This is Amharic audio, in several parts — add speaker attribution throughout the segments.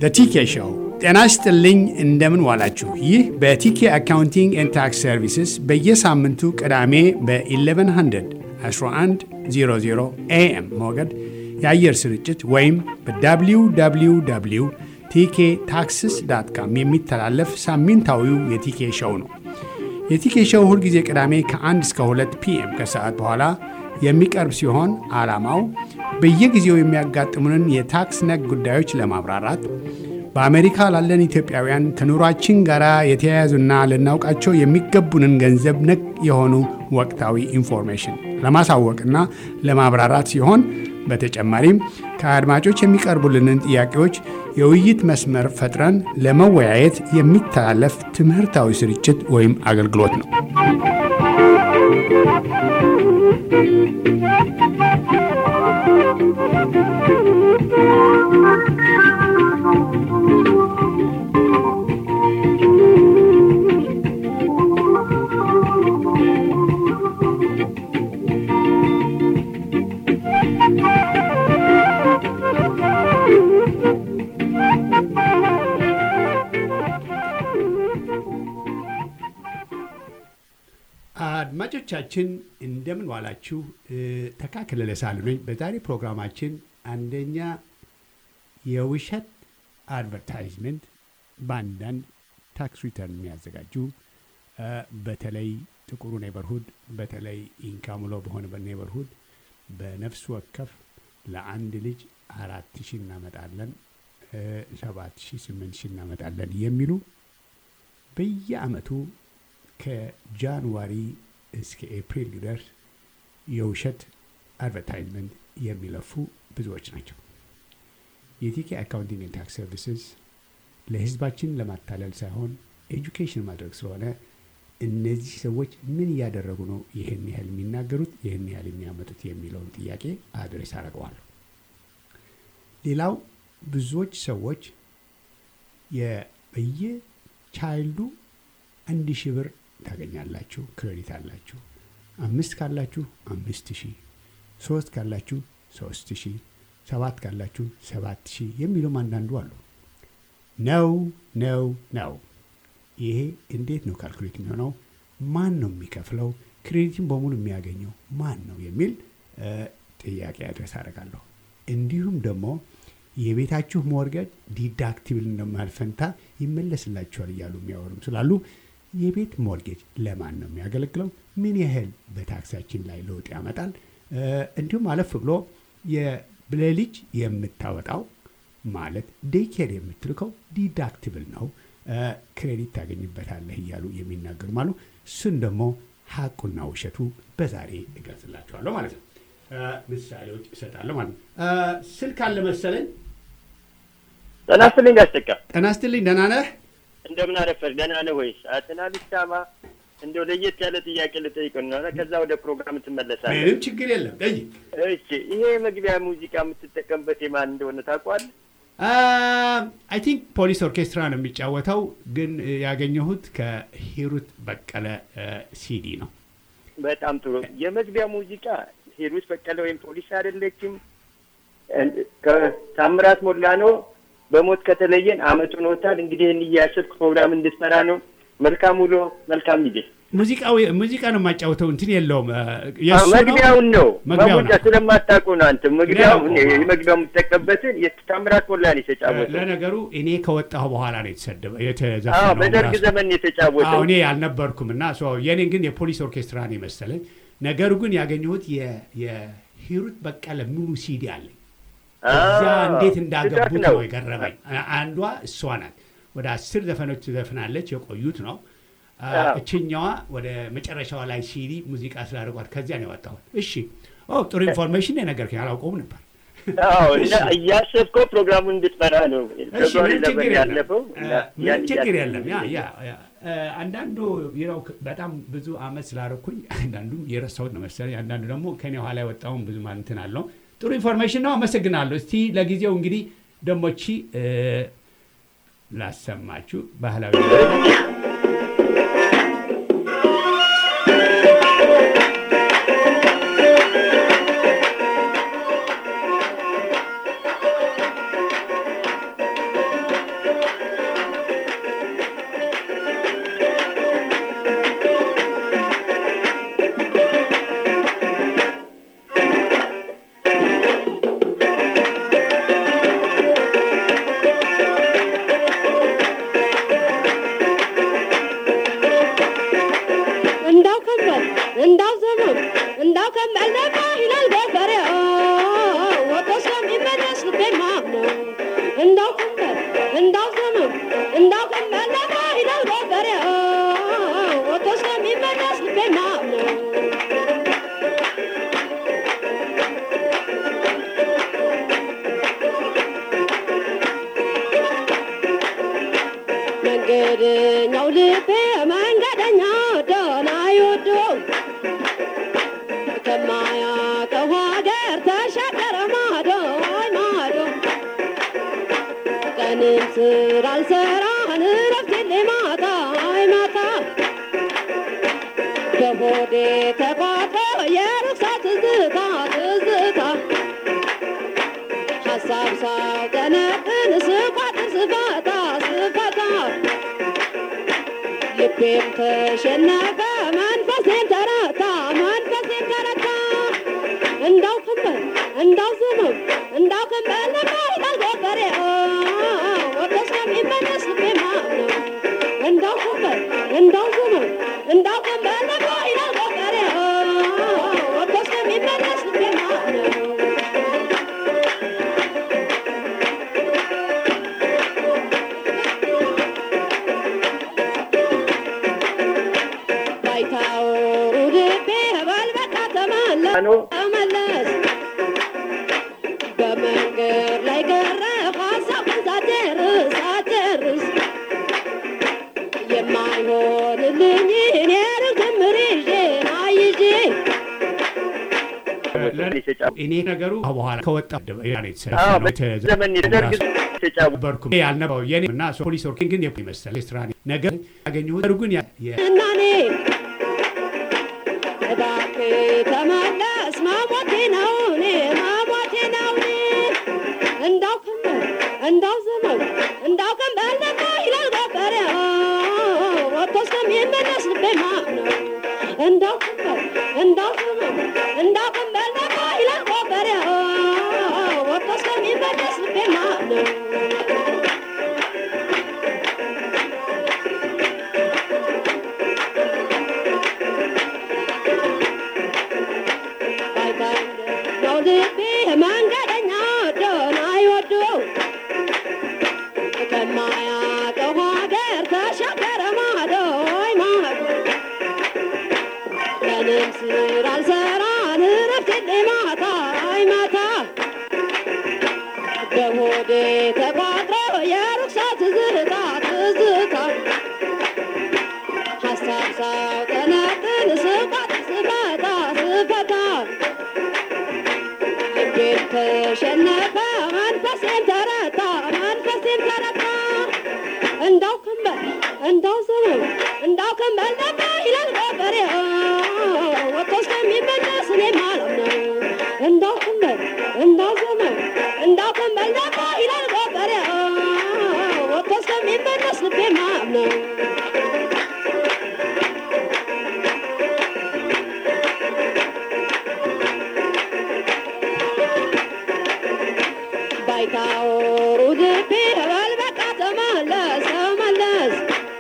Speaker 1: ቲኬ ሾው። ጤና ይስጥልኝ፣ እንደምን ዋላችሁ። ይህ በቲኬ አካውንቲንግ ኤንድ ታክስ ሰርቪስስ በየሳምንቱ ቅዳሜ በ1100 1100 ኤኤም ሞገድ የአየር ስርጭት ወይም በwww ቲኬ ታክስስ ዳት ካም የሚተላለፍ ሳምንታዊው የቲኬ ሾው ነው። የቲኬ ሾው ሁልጊዜ ቅዳሜ ከ1 እስከ 2 ፒኤም ከሰዓት በኋላ የሚቀርብ ሲሆን ዓላማው በየጊዜው የሚያጋጥሙንን የታክስ ነክ ጉዳዮች ለማብራራት በአሜሪካ ላለን ኢትዮጵያውያን ከኑሯችን ጋር የተያያዙና ልናውቃቸው የሚገቡንን ገንዘብ ነክ የሆኑ ወቅታዊ ኢንፎርሜሽን ለማሳወቅና ለማብራራት ሲሆን በተጨማሪም ከአድማጮች የሚቀርቡልንን ጥያቄዎች የውይይት መስመር ፈጥረን ለመወያየት የሚተላለፍ ትምህርታዊ ስርጭት ወይም አገልግሎት ነው። አድማጮቻችን እንደምን ዋላችሁ። ተካክለ ሳሉ ነኝ። በዛሬ ፕሮግራማችን አንደኛ የውሸት አድቨርታይዝመንት በአንዳንድ ታክስ ሪተርን የሚያዘጋጁ በተለይ ጥቁሩ ኔበርሁድ በተለይ ኢንካሙሎ በሆነ በኔበርሁድ በነፍስ ወከፍ ለአንድ ልጅ አራት ሺህ እናመጣለን፣ ሰባት ሺህ ስምንት ሺህ እናመጣለን የሚሉ በየአመቱ ከጃንዋሪ እስከ ኤፕሪል ድረስ የውሸት አድቨርታይዝመንት የሚለፉ ብዙዎች ናቸው። የቲኬ አካውንቲንግ ኤንድ ታክስ ሰርቪስስ ለሕዝባችን ለማታለል ሳይሆን ኤጁኬሽን ማድረግ ስለሆነ እነዚህ ሰዎች ምን እያደረጉ ነው ይህን ያህል የሚናገሩት ይህን ያህል የሚያመጡት የሚለውን ጥያቄ አድሬስ አደርገዋለሁ። ሌላው ብዙዎች ሰዎች በየቻይልዱ አንድ ሺህ ብር ታገኛላችሁ፣ ክሬዲት አላችሁ። አምስት ካላችሁ አምስት ሺህ፣ ሶስት ካላችሁ ሶስት ሺህ፣ ሰባት ካላችሁ ሰባት ሺህ የሚሉም አንዳንዱ አሉ። ነው ነው ነው። ይሄ እንዴት ነው ካልኩሌት የሚሆነው? ማን ነው የሚከፍለው? ክሬዲትን በሙሉ የሚያገኘው ማን ነው የሚል ጥያቄ አድረስ አደርጋለሁ። እንዲሁም ደግሞ የቤታችሁ ሞርገጅ ዲዳክቲብል እንደማልፈንታ ይመለስላችኋል እያሉ የሚያወሩም ስላሉ የቤት ሞርጌጅ ለማን ነው የሚያገለግለው? ምን ያህል በታክሳችን ላይ ለውጥ ያመጣል? እንዲሁም አለፍ ብሎ ለልጅ የምታወጣው ማለት ዴይኬር የምትልከው ዲዳክቲብል ነው፣ ክሬዲት ታገኝበታለህ እያሉ የሚናገሩ አሉ። እሱን ደግሞ ሀቁና ውሸቱ በዛሬ እገልጽላችኋለሁ ማለት ነው። ምሳሌዎች እሰጣለሁ ማለት ነው። ስልክ አለ መሰለኝ።
Speaker 2: ጤና ይስጥልኝ ጋሽ ተካ።
Speaker 1: ጤና ይስጥልኝ። ደህና ነህ?
Speaker 2: እንደምን አረፈር ደህና ነህ ወይስ? ትናንት ሻማ እንደው ለየት ያለ ጥያቄ ልጠይቅ ነው። ከዛ ወደ ፕሮግራም ትመለሳለህ።
Speaker 1: ምንም ችግር የለም ጠይቅ።
Speaker 2: እሺ፣ ይሄ መግቢያ ሙዚቃ የምትጠቀምበት የማን እንደሆነ ታውቀዋለህ?
Speaker 1: አይ ቲንክ ፖሊስ ኦርኬስትራ ነው የሚጫወተው፣ ግን ያገኘሁት ከሂሩት በቀለ ሲዲ ነው።
Speaker 2: በጣም ጥሩ። የመግቢያ ሙዚቃ ሂሩት በቀለ ወይም ፖሊስ አይደለችም፣ ከታምራት ሞላ ነው። በሞት ከተለየን አመቱ ሆኖታል። እንግዲህ ይህን እያሰብክ ፕሮግራም እንድትመራ ነው። መልካም ውሎ፣ መልካም ጊዜ።
Speaker 1: ሙዚቃው ሙዚቃ ነው የማጫወተው፣ እንትን የለውም። የእሱ ነው?
Speaker 2: መግቢያውን ነው
Speaker 1: መግቢያው
Speaker 2: መሙጫ
Speaker 1: ነው።
Speaker 2: ስለማታውቁ ነው አንተ መግቢያው
Speaker 1: ነው።
Speaker 2: የመግቢያው የምትጠቀምበትን የታምራት ሞላ ነው የተጫወተው።
Speaker 1: ለነገሩ እኔ ከወጣሁ በኋላ ነው የተሰደበ
Speaker 2: አዎ
Speaker 1: የተዘፈነው
Speaker 2: በደርግ
Speaker 1: ራሱ።
Speaker 2: ዘመን የተጫወተው።
Speaker 1: አዎ እኔ አልነበርኩም እና ሶ የኔን ግን የፖሊስ ኦርኬስትራ ነው የመሰለኝ። ነገሩ ግን ያገኘሁት የ- የሂሩት በቀለ ሙሉ ሲዲ አለኝ። እዚያ
Speaker 2: አዎ፣
Speaker 1: እንዴት
Speaker 2: ስህተት
Speaker 1: እንዳገቡት
Speaker 2: ነው።
Speaker 1: ነው የገረመኝ። አ- አንዷ እሷ ናት። ወደ አስር ዘፈኖች ትዘፍናለች፣ የቆዩት ነው። አ፣
Speaker 2: አዎ።
Speaker 1: እችኛዋ ወደ መጨረሻዋ ላይ ሲዲ ሙዚቃ ስላደርጓት ከዚያ ነው ያወጣሁት። እሺ፣ ኦ ጥሩ ኢንፎርሜሽን የነገርከኝ፣ አላውቀውም ነበር።
Speaker 2: አዎ
Speaker 1: እሺ።
Speaker 2: እና እያሰብከው ፕሮግራሙን እንድትመራ ነው።
Speaker 1: እሺ፣
Speaker 2: ፌብሩዋሪ
Speaker 1: ምንም ችግር
Speaker 2: ለበን
Speaker 1: የለም።
Speaker 2: ያለፈው እና
Speaker 1: አ፣ ምንም
Speaker 2: ያን
Speaker 1: ችግር
Speaker 2: እያሰብክ
Speaker 1: የለም። ያ ያ ያ አ፣ አንዳንዱ ነው በጣም ብዙ አመት ስላደረኩኝ አንዳንዱም የረሳሁት ነው መሰለኝ። አንዳንዱ ደግሞ ከኔ ኋላ የወጣውን ብዙ ማንትን አለው። ጥሩ ኢንፎርሜሽን ነው። አመሰግናለሁ። እስቲ ለጊዜው እንግዲህ ደሞቺ ላሰማችሁ ባህላዊ
Speaker 3: ነው ልቤ መንገደኛ ደና ይወዶ ከማያውቀው ሀገር ተሻገረ ማዶ አይ ማዶ ቀንም ስራ አልሰራን እረፍት የለኝ ማታ አይ ማታ በሆዴ ተቋጥሮ የሩቅ ሰው ትዝታ ትዝታ ሀሳብ ሳውጠነጥን ስቋጥር ስፈታ ስፈታ ልቤም ተሸነፈ መንፈሴም ተረታ መንፈሴም ተረታ እንዳው ክንበል እንዳው ዝመው እንዳው ክንበል ነበር ይላል ጎፈሬ ወደ ስለሚመለስ ልቤ ማምነው እንዳው ክንበል እንዳው ዝመው እንዳው ክንበል ነበር ይላል ጎፈሬ ወደ ስለሚመለስ ልቤ ማምነው ባይታወሩ ልቤ በልበቃ ተመለስ
Speaker 2: ነው
Speaker 3: ተመለስ በመንገድ ላይ ቀረ ሀሳብን ሳጨርስ ሳጨርስ የማይሆንልኝ እኔ ርግምር ይዤ አይዤ
Speaker 1: እኔ ነገሩ በኋላ ከወጣ
Speaker 2: ዘመን ደርግ ተጫወ
Speaker 1: ነበርኩም ያልነበረው የኔ እና ፖሊስ ወርኪንግ ግን የመሰለ ስራ ነገር ያገኘሁት ግን
Speaker 3: እና እኔ እባክህ ተመለስ መሞቴ ነው እኔ መሞቴ ነው እኔ እንዳው ክንበል እንዳው ዘመን እንዳው ክንበል ነባ ይላል ገበሬ ወጥቶ እስከሚመለስ ልቤ ማምነው እንዳው ክንበል እንዳው ዘመን እንዳው ክንበል ነባ ይላል ገበሬ ወጥቶ እስከሚመለስ ልቤ ማምነው ነው ልቤ መንገደኛ ደና ይወደው ከማያውቀው ሀገር ተሻገረ ማዶ ወይ ማዶ ቀንም ስራ አልሰራን እረፍት የለኝ ማታ አይ ማታ በሆዴ ተቋጥሮ የሩቅ ሰው ትዝታ ትዝታ ሀሳብ ሳውጠነጥን ስቋጥር ስፈታ ስፈታ ልቤን ተሸነፈ መንፈሴን ተረታ መንፈሴን ተረታ እንዳው ክንበል እንዳው ዘመን እንዳው ክንበል ነባ ይላል ገበሬ ወጥቶ እስከሚመለስ እኔ ማለት ነው እንዳው ክንበል እንዳው ዘመን እንዳው ክንበል ነባ ይላል ገበሬ ወጥቶ እስከሚመለስ ልቤ ማለት ነው ባይታወሩ ልቤ በልበቃ ተመለስ ተመለስ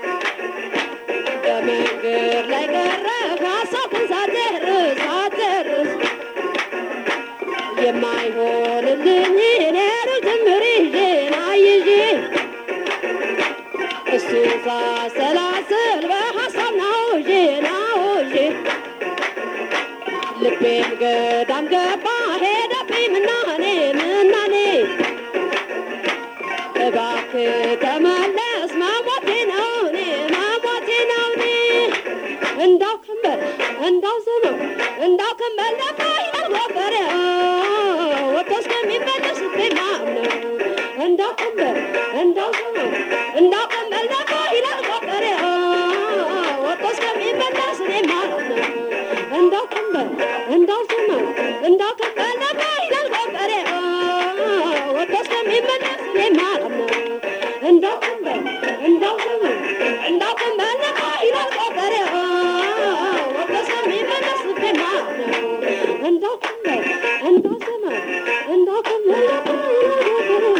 Speaker 3: በመንገድ ላይ ቀረ ሀሳብን ሳትጨርስ ሳትጨርስ የማይሆንልኝ እኔ ርግምር ይዤ ናይዤ እሱ ሳሰላስል በሀሳብ ናውዤ ናውዤ ልቤን ገዳም ገባ ሄደብኝ ምናኔ ምናኔ እባክህ ተመለስ መሞቴ ነው እኔ መሞቴ ነው እኔ እንዳው ክንበል እንዳው ዘመን እንዳው ክንበል ነባ ይላል ጎፈሬ ወጥቶ እስከሚመለስ ልቤ ማምነው እንዳው ክንበል እንዳው ዘመን እንዳው ክንበል ነባ ይላል ጎፈሬ ወጥቶ እስከሚመለስ እኔ ማምነው እንዳው ክንበል እንዳው ዘመን እንዳው ክንበል ነባ ይላል ጎፈሬ ወጥቶ እስከሚመለስ እኔ ማምነው እንዳው ክንበል እንዳው ዘመን እንዳው ክንበል ነባ ይላል ጎፈሬ ወጥቶ እስከሚመለስ ልቤ ማምነው እንዳው ክንበል እንዳው ዘመን እንዳው ክንበል ነባ ይላል ጎፈሬ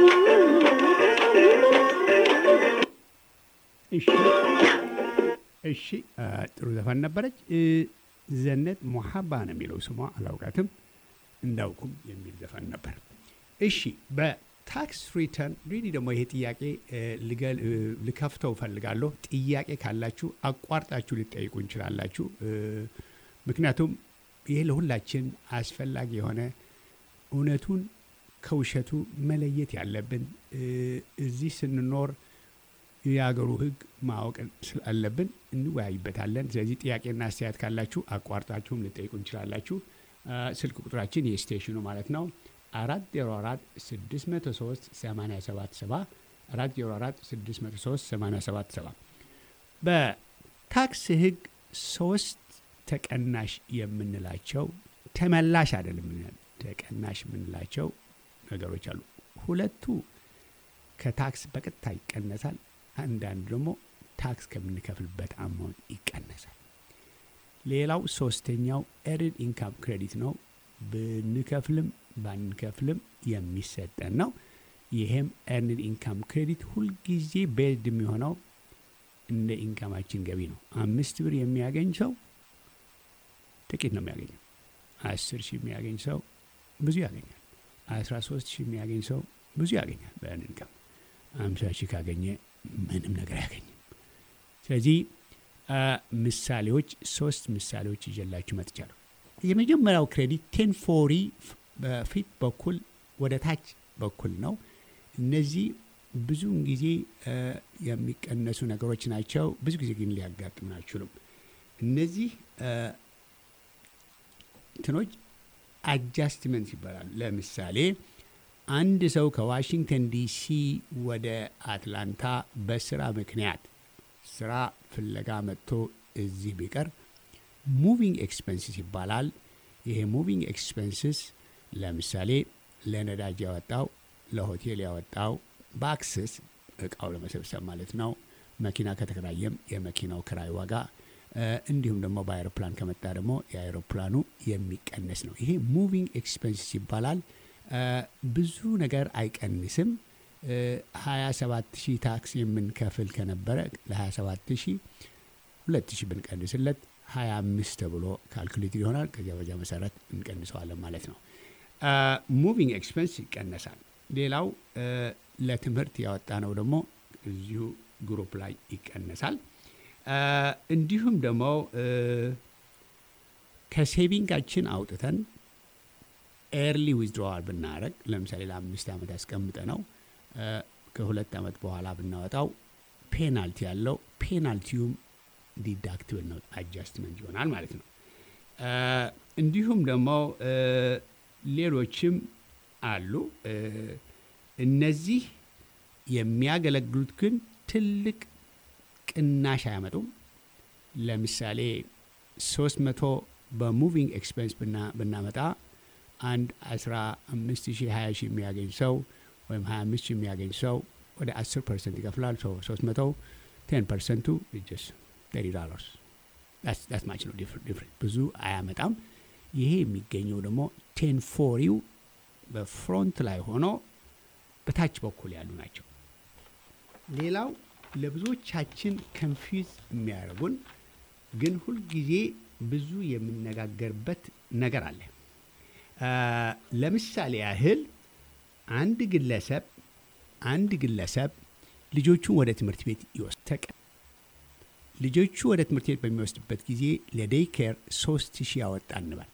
Speaker 1: እሺ እሺ አ፣ ጥሩ ዘፈን ነበረች። እ፣ ዘነት ሞሀባ ነው የሚለው ስሟ፣ አላውቃትም። እንዳውኩም የሚል ዘፈን ነበር። እሺ በታክስ ሪተርን ሪሊ ደግሞ ይሄ ጥያቄ እ፣ ልገል- እ፣ ልከፍተው ፈልጋለሁ። ጥያቄ ካላችሁ አቋርጣችሁ ልጠይቁ እንችላላችሁ። እ፣ ምክንያቱም ይሄ ለሁላችን አስፈላጊ የሆነ እውነቱን ከውሸቱ መለየት ያለብን እ፣ እዚህ ስንኖር የሀገሩ ሕግ ማወቅ ስላለብን እንወያይበታለን። ስለዚህ ጥያቄና አስተያየት ካላችሁ አቋርጣችሁም ልጠይቁ እንችላላችሁ። አ፣ ስልክ ቁጥራችን የስቴሽኑ ማለት ነው አራት ዜሮ አራት ስድስት መቶ ሶስት ሰማንያ ሰባት ሰባ አራት ዜሮ አራት ስድስት መቶ ሶስት ሰማንያ ሰባት ሰባ በታክስ ሕግ ሶስት ተቀናሽ የምንላቸው ተመላሽ አይደለም የምንለው፣ ተቀናሽ የምንላቸው ነገሮች አሉ። ሁለቱ ከታክስ በቀጥታ ይቀነሳል። አንዳንዱ ደግሞ ታክስ ከምንከፍልበት አማውንት ይቀነሳል። ሌላው ሶስተኛው ኤርድ ኢንካም ክሬዲት ነው። ብንከፍልም ባንከፍልም የሚሰጠን ነው። ይሄም ኤርንድ ኢንካም ክሬዲት ሁልጊዜ ቤዝድ የሚሆነው እንደ ኢንካማችን ገቢ ነው። አምስት ብር የሚያገኝ ሰው ጥቂት ነው የሚያገኘው። አስር ሺህ የሚያገኝ ሰው ብዙ ያገኛል። አስራ ሶስት ሺህ የሚያገኝ ሰው ብዙ ያገኛል በኤርንድ ኢንካም። አምሳ ሺህ ካገኘ ምንም ነገር አያገኝም። ስለዚህ አ፣ ምሳሌዎች ሶስት ምሳሌዎች ይዤላችሁ መጥቻለሁ። የመጀመሪያው ክሬዲት ቴን ፎሪ በፊት በኩል ወደ ታች በኩል ነው። እነዚህ ብዙውን ጊዜ አ፣ የሚቀነሱ ነገሮች ናቸው። ብዙ ጊዜ ግን ሊያጋጥሙን አይችሉም። እነዚህ አ፣ እንትኖች አጃስትመንት ይባላሉ። ለምሳሌ አንድ ሰው ከዋሽንግተን ዲሲ ወደ አትላንታ በስራ ምክንያት ስራ ፍለጋ መጥቶ እዚህ ቢቀር ሙቪንግ ኤክስፐንስስ ይባላል። ይሄ ሙቪንግ ኤክስፐንስስ ለምሳሌ ለነዳጅ ያወጣው፣ ለሆቴል ያወጣው፣ በአክሰስ እቃው ለመሰብሰብ ማለት ነው። መኪና ከተከራየም የመኪናው ክራይ ዋጋ እ፣ እንዲሁም ደግሞ በአይሮፕላን ከመጣ ደግሞ የአይሮፕላኑ የሚቀነስ ነው። ይሄ ሙቪንግ ኤክስፐንስስ ይባላል። እ፣ ብዙ ነገር አይቀንስም። ሀያ ሰባት ሺህ ታክስ የምንከፍል ከነበረ ለ27 ሺህ ሁለት ሺህ ብንቀንስለት ሀያ አምስት ተብሎ ካልኩሌትድ ይሆናል። ከዚያ በዚያ መሰረት እንቀንሰዋለን ማለት ነው። ሙቪንግ ኤክስፐንስ ይቀነሳል። ሌላው እ፣ ለትምህርት ያወጣ ነው ደግሞ እዚሁ ግሩፕ ላይ ይቀነሳል። እ፣ እንዲሁም ደግሞ እ፣ ከሴቪንጋችን አውጥተን ኤርሊ ዊዝድሮዋል ብናደረግ ለምሳሌ ለአምስት ዓመት ያስቀምጠ ነው እ፣ ከሁለት ዓመት በኋላ ብናወጣው ፔናልቲ ያለው ፔናልቲውም ዲዳክትብል ነው አጃስትመንት ይሆናል ማለት ነው። እ፣ እንዲሁም ደግሞ እ፣ ሌሎችም አሉ። እ፣ እነዚህ የሚያገለግሉት ግን ትልቅ ቅናሽ አያመጡም። ለምሳሌ 300 በሙቪንግ ኤክስፔንስ ብና- ብናመጣ አንድ 15 ሺህ 20 ሺህ የሚያገኝ ሰው ወይም 25 ሺህ የሚያገኝ ሰው ወደ 10 ፐርሰንት ይከፍላል። ሰው 300 10 ፐርሰንቱ ጀስ 30 ዶላርስ ዳስ ማች ነው ዲፍረንት ብዙ አያመጣም። ይሄ የሚገኘው ደግሞ ቴን ፎሪው በፍሮንት ላይ ሆኖ በታች በኩል ያሉ ናቸው። ሌላው ለብዙዎቻችን ከንፊዝ የሚያደርጉን ግን ሁልጊዜ ብዙ የምነጋገርበት ነገር አለ። አ፣ ለምሳሌ ያህል አንድ ግለሰብ አንድ ግለሰብ ልጆቹን ወደ ትምህርት ቤት ይወስድ ልጆቹ ወደ ትምህርት ቤት በሚወስድበት ጊዜ ለዴይ ኬር ሶስት ሺህ ያወጣ እንበል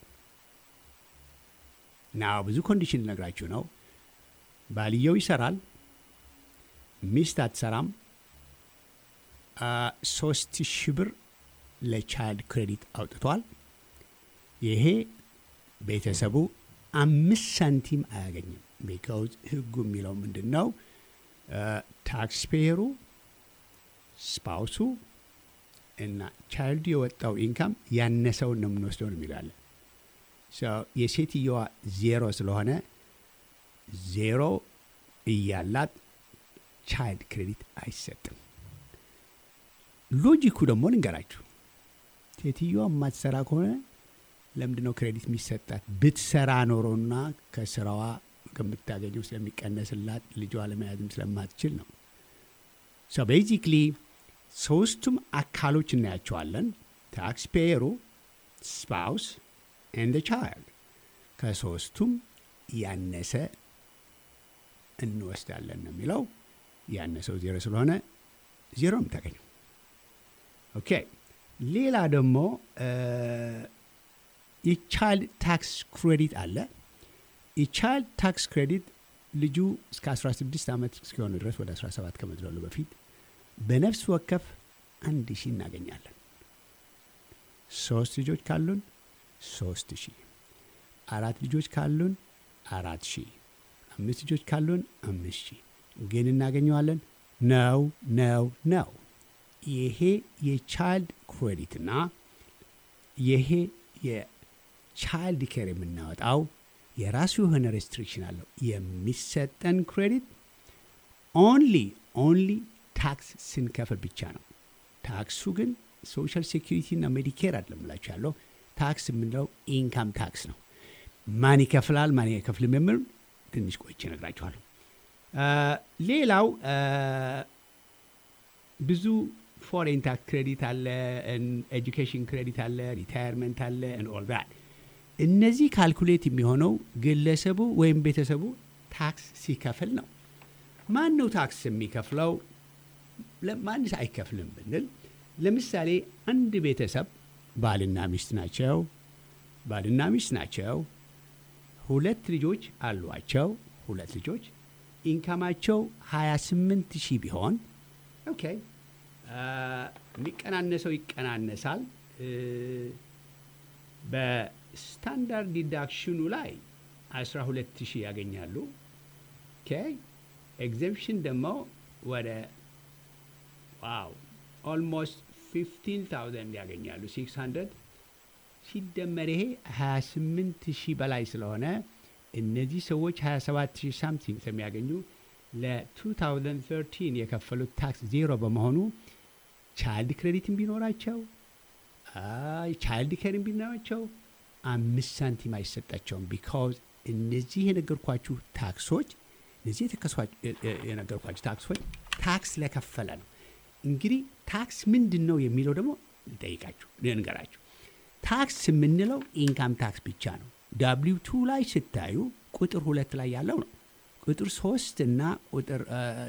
Speaker 1: ና ብዙ ኮንዲሽን ልነግራችሁ ነው። ባልየው ይሰራል፣ ሚስት አትሰራም። አ፣ ሶስት ሺህ ብር ለቻይልድ ክሬዲት አውጥቷል። ይሄ ቤተሰቡ አምስት ሳንቲም አያገኝም። ቢካውዝ ህጉ የሚለው ምንድን ነው? ታክስ ፔየሩ ስፓውሱ እና ቻይልዱ የወጣው ኢንካም ያነሰውን ነው የምንወስደው ነው የሚላለን። የሴትየዋ ዜሮ ስለሆነ ዜሮ እያላት ቻይልድ ክሬዲት አይሰጥም። ሎጂኩ ደግሞ ልንገራችሁ። ሴትዮዋ የማትሰራ ከሆነ ለምንድን ነው ክሬዲት የሚሰጣት? ብትሰራ ኖሮና ከስራዋ ከምታገኘው ስለሚቀነስላት ልጇ ለመያዝም ስለማትችል ነው። ሶ ቤዚክሊ ሶስቱም አካሎች እናያቸዋለን። ታክስ ፔየሩ፣ ስፓውስ ኤንድ ቻይልድ። ከሶስቱም ያነሰ እንወስዳለን ነው የሚለው። ያነሰው ዜሮ ስለሆነ ዜሮ ነው የምታገኘው። ኦኬ ሌላ ደግሞ የቻይልድ ታክስ ክሬዲት አለ። የቻይልድ ታክስ ክሬዲት ልጁ እስከ 16 ዓመት እስኪሆኑ ድረስ ወደ 17 ከመድረሉ በፊት በነፍስ ወከፍ አንድ ሺህ እናገኛለን። ሶስት ልጆች ካሉን ሶስት ሺህ አራት ልጆች ካሉን አራት ሺህ አምስት ልጆች ካሉን አምስት ሺህ ግን እናገኘዋለን ነው ነው ነው። ይሄ የቻይልድ ክሬዲትና ይሄ የቻይልድ ኬር የምናወጣው የራሱ የሆነ ሬስትሪክሽን አለው። የሚሰጠን ክሬዲት ኦንሊ ኦንሊ ታክስ ስንከፍል ብቻ ነው። ታክሱ ግን ሶሻል ሴኪሪቲ እና ሜዲኬር አይደለም እላችሁ ያለው ታክስ የምንለው ኢንካም ታክስ ነው። ማን ይከፍላል ማን አይከፍልም የሚል ትንሽ ቆይቼ እነግራችኋለሁ። ሌላው ብዙ ፎሬን ታክስ ክሬዲት አለ፣ ኤጁኬሽን ክሬዲት አለ፣ ሪታየርመንት አለ ኦል ዛት። እነዚህ ካልኩሌት የሚሆነው ግለሰቡ ወይም ቤተሰቡ ታክስ ሲከፍል ነው። ማን ነው ታክስ የሚከፍለው? ማንስ አይከፍልም ብንል ለምሳሌ አንድ ቤተሰብ ባልና ሚስት ናቸው። ባልና ሚስት ናቸው። ሁለት ልጆች አሏቸው። ሁለት ልጆች ኢንካማቸው 28 ሺህ ቢሆን ኦኬ፣ የሚቀናነሰው ይቀናነሳል። በስታንዳርድ ዲዳክሽኑ ላይ 12 ሺህ ያገኛሉ። ኦኬ፣ ኤግዘምፕሽን ደግሞ ወደ ዋው ኦልሞስት 15000 ያገኛሉ። 600 ሲደመር ይሄ 28 ሺህ በላይ ስለሆነ እነዚህ ሰዎች 27 ሺህ ሳምቲንግ ስለሚያገኙ ለ2013 የከፈሉት ታክስ ዜሮ በመሆኑ ቻይልድ ክሬዲትን ቢኖራቸው ቻይልድ ኬርን ቢኖራቸው አምስት ሳንቲም አይሰጣቸውም። ቢካዝ እነዚህ የነገርኳችሁ ታክሶች እነዚህ የነገርኳችሁ ታክሶች ታክስ ለከፈለ ነው። እንግዲህ ታክስ ምንድን ነው የሚለው ደግሞ ልጠይቃችሁ ልንገራችሁ። ታክስ የምንለው ኢንካም ታክስ ብቻ ነው። ዳብሊው ቱ ላይ ስታዩ ቁጥር ሁለት ላይ ያለው ነው። ቁጥር ሶስት እና ቁጥር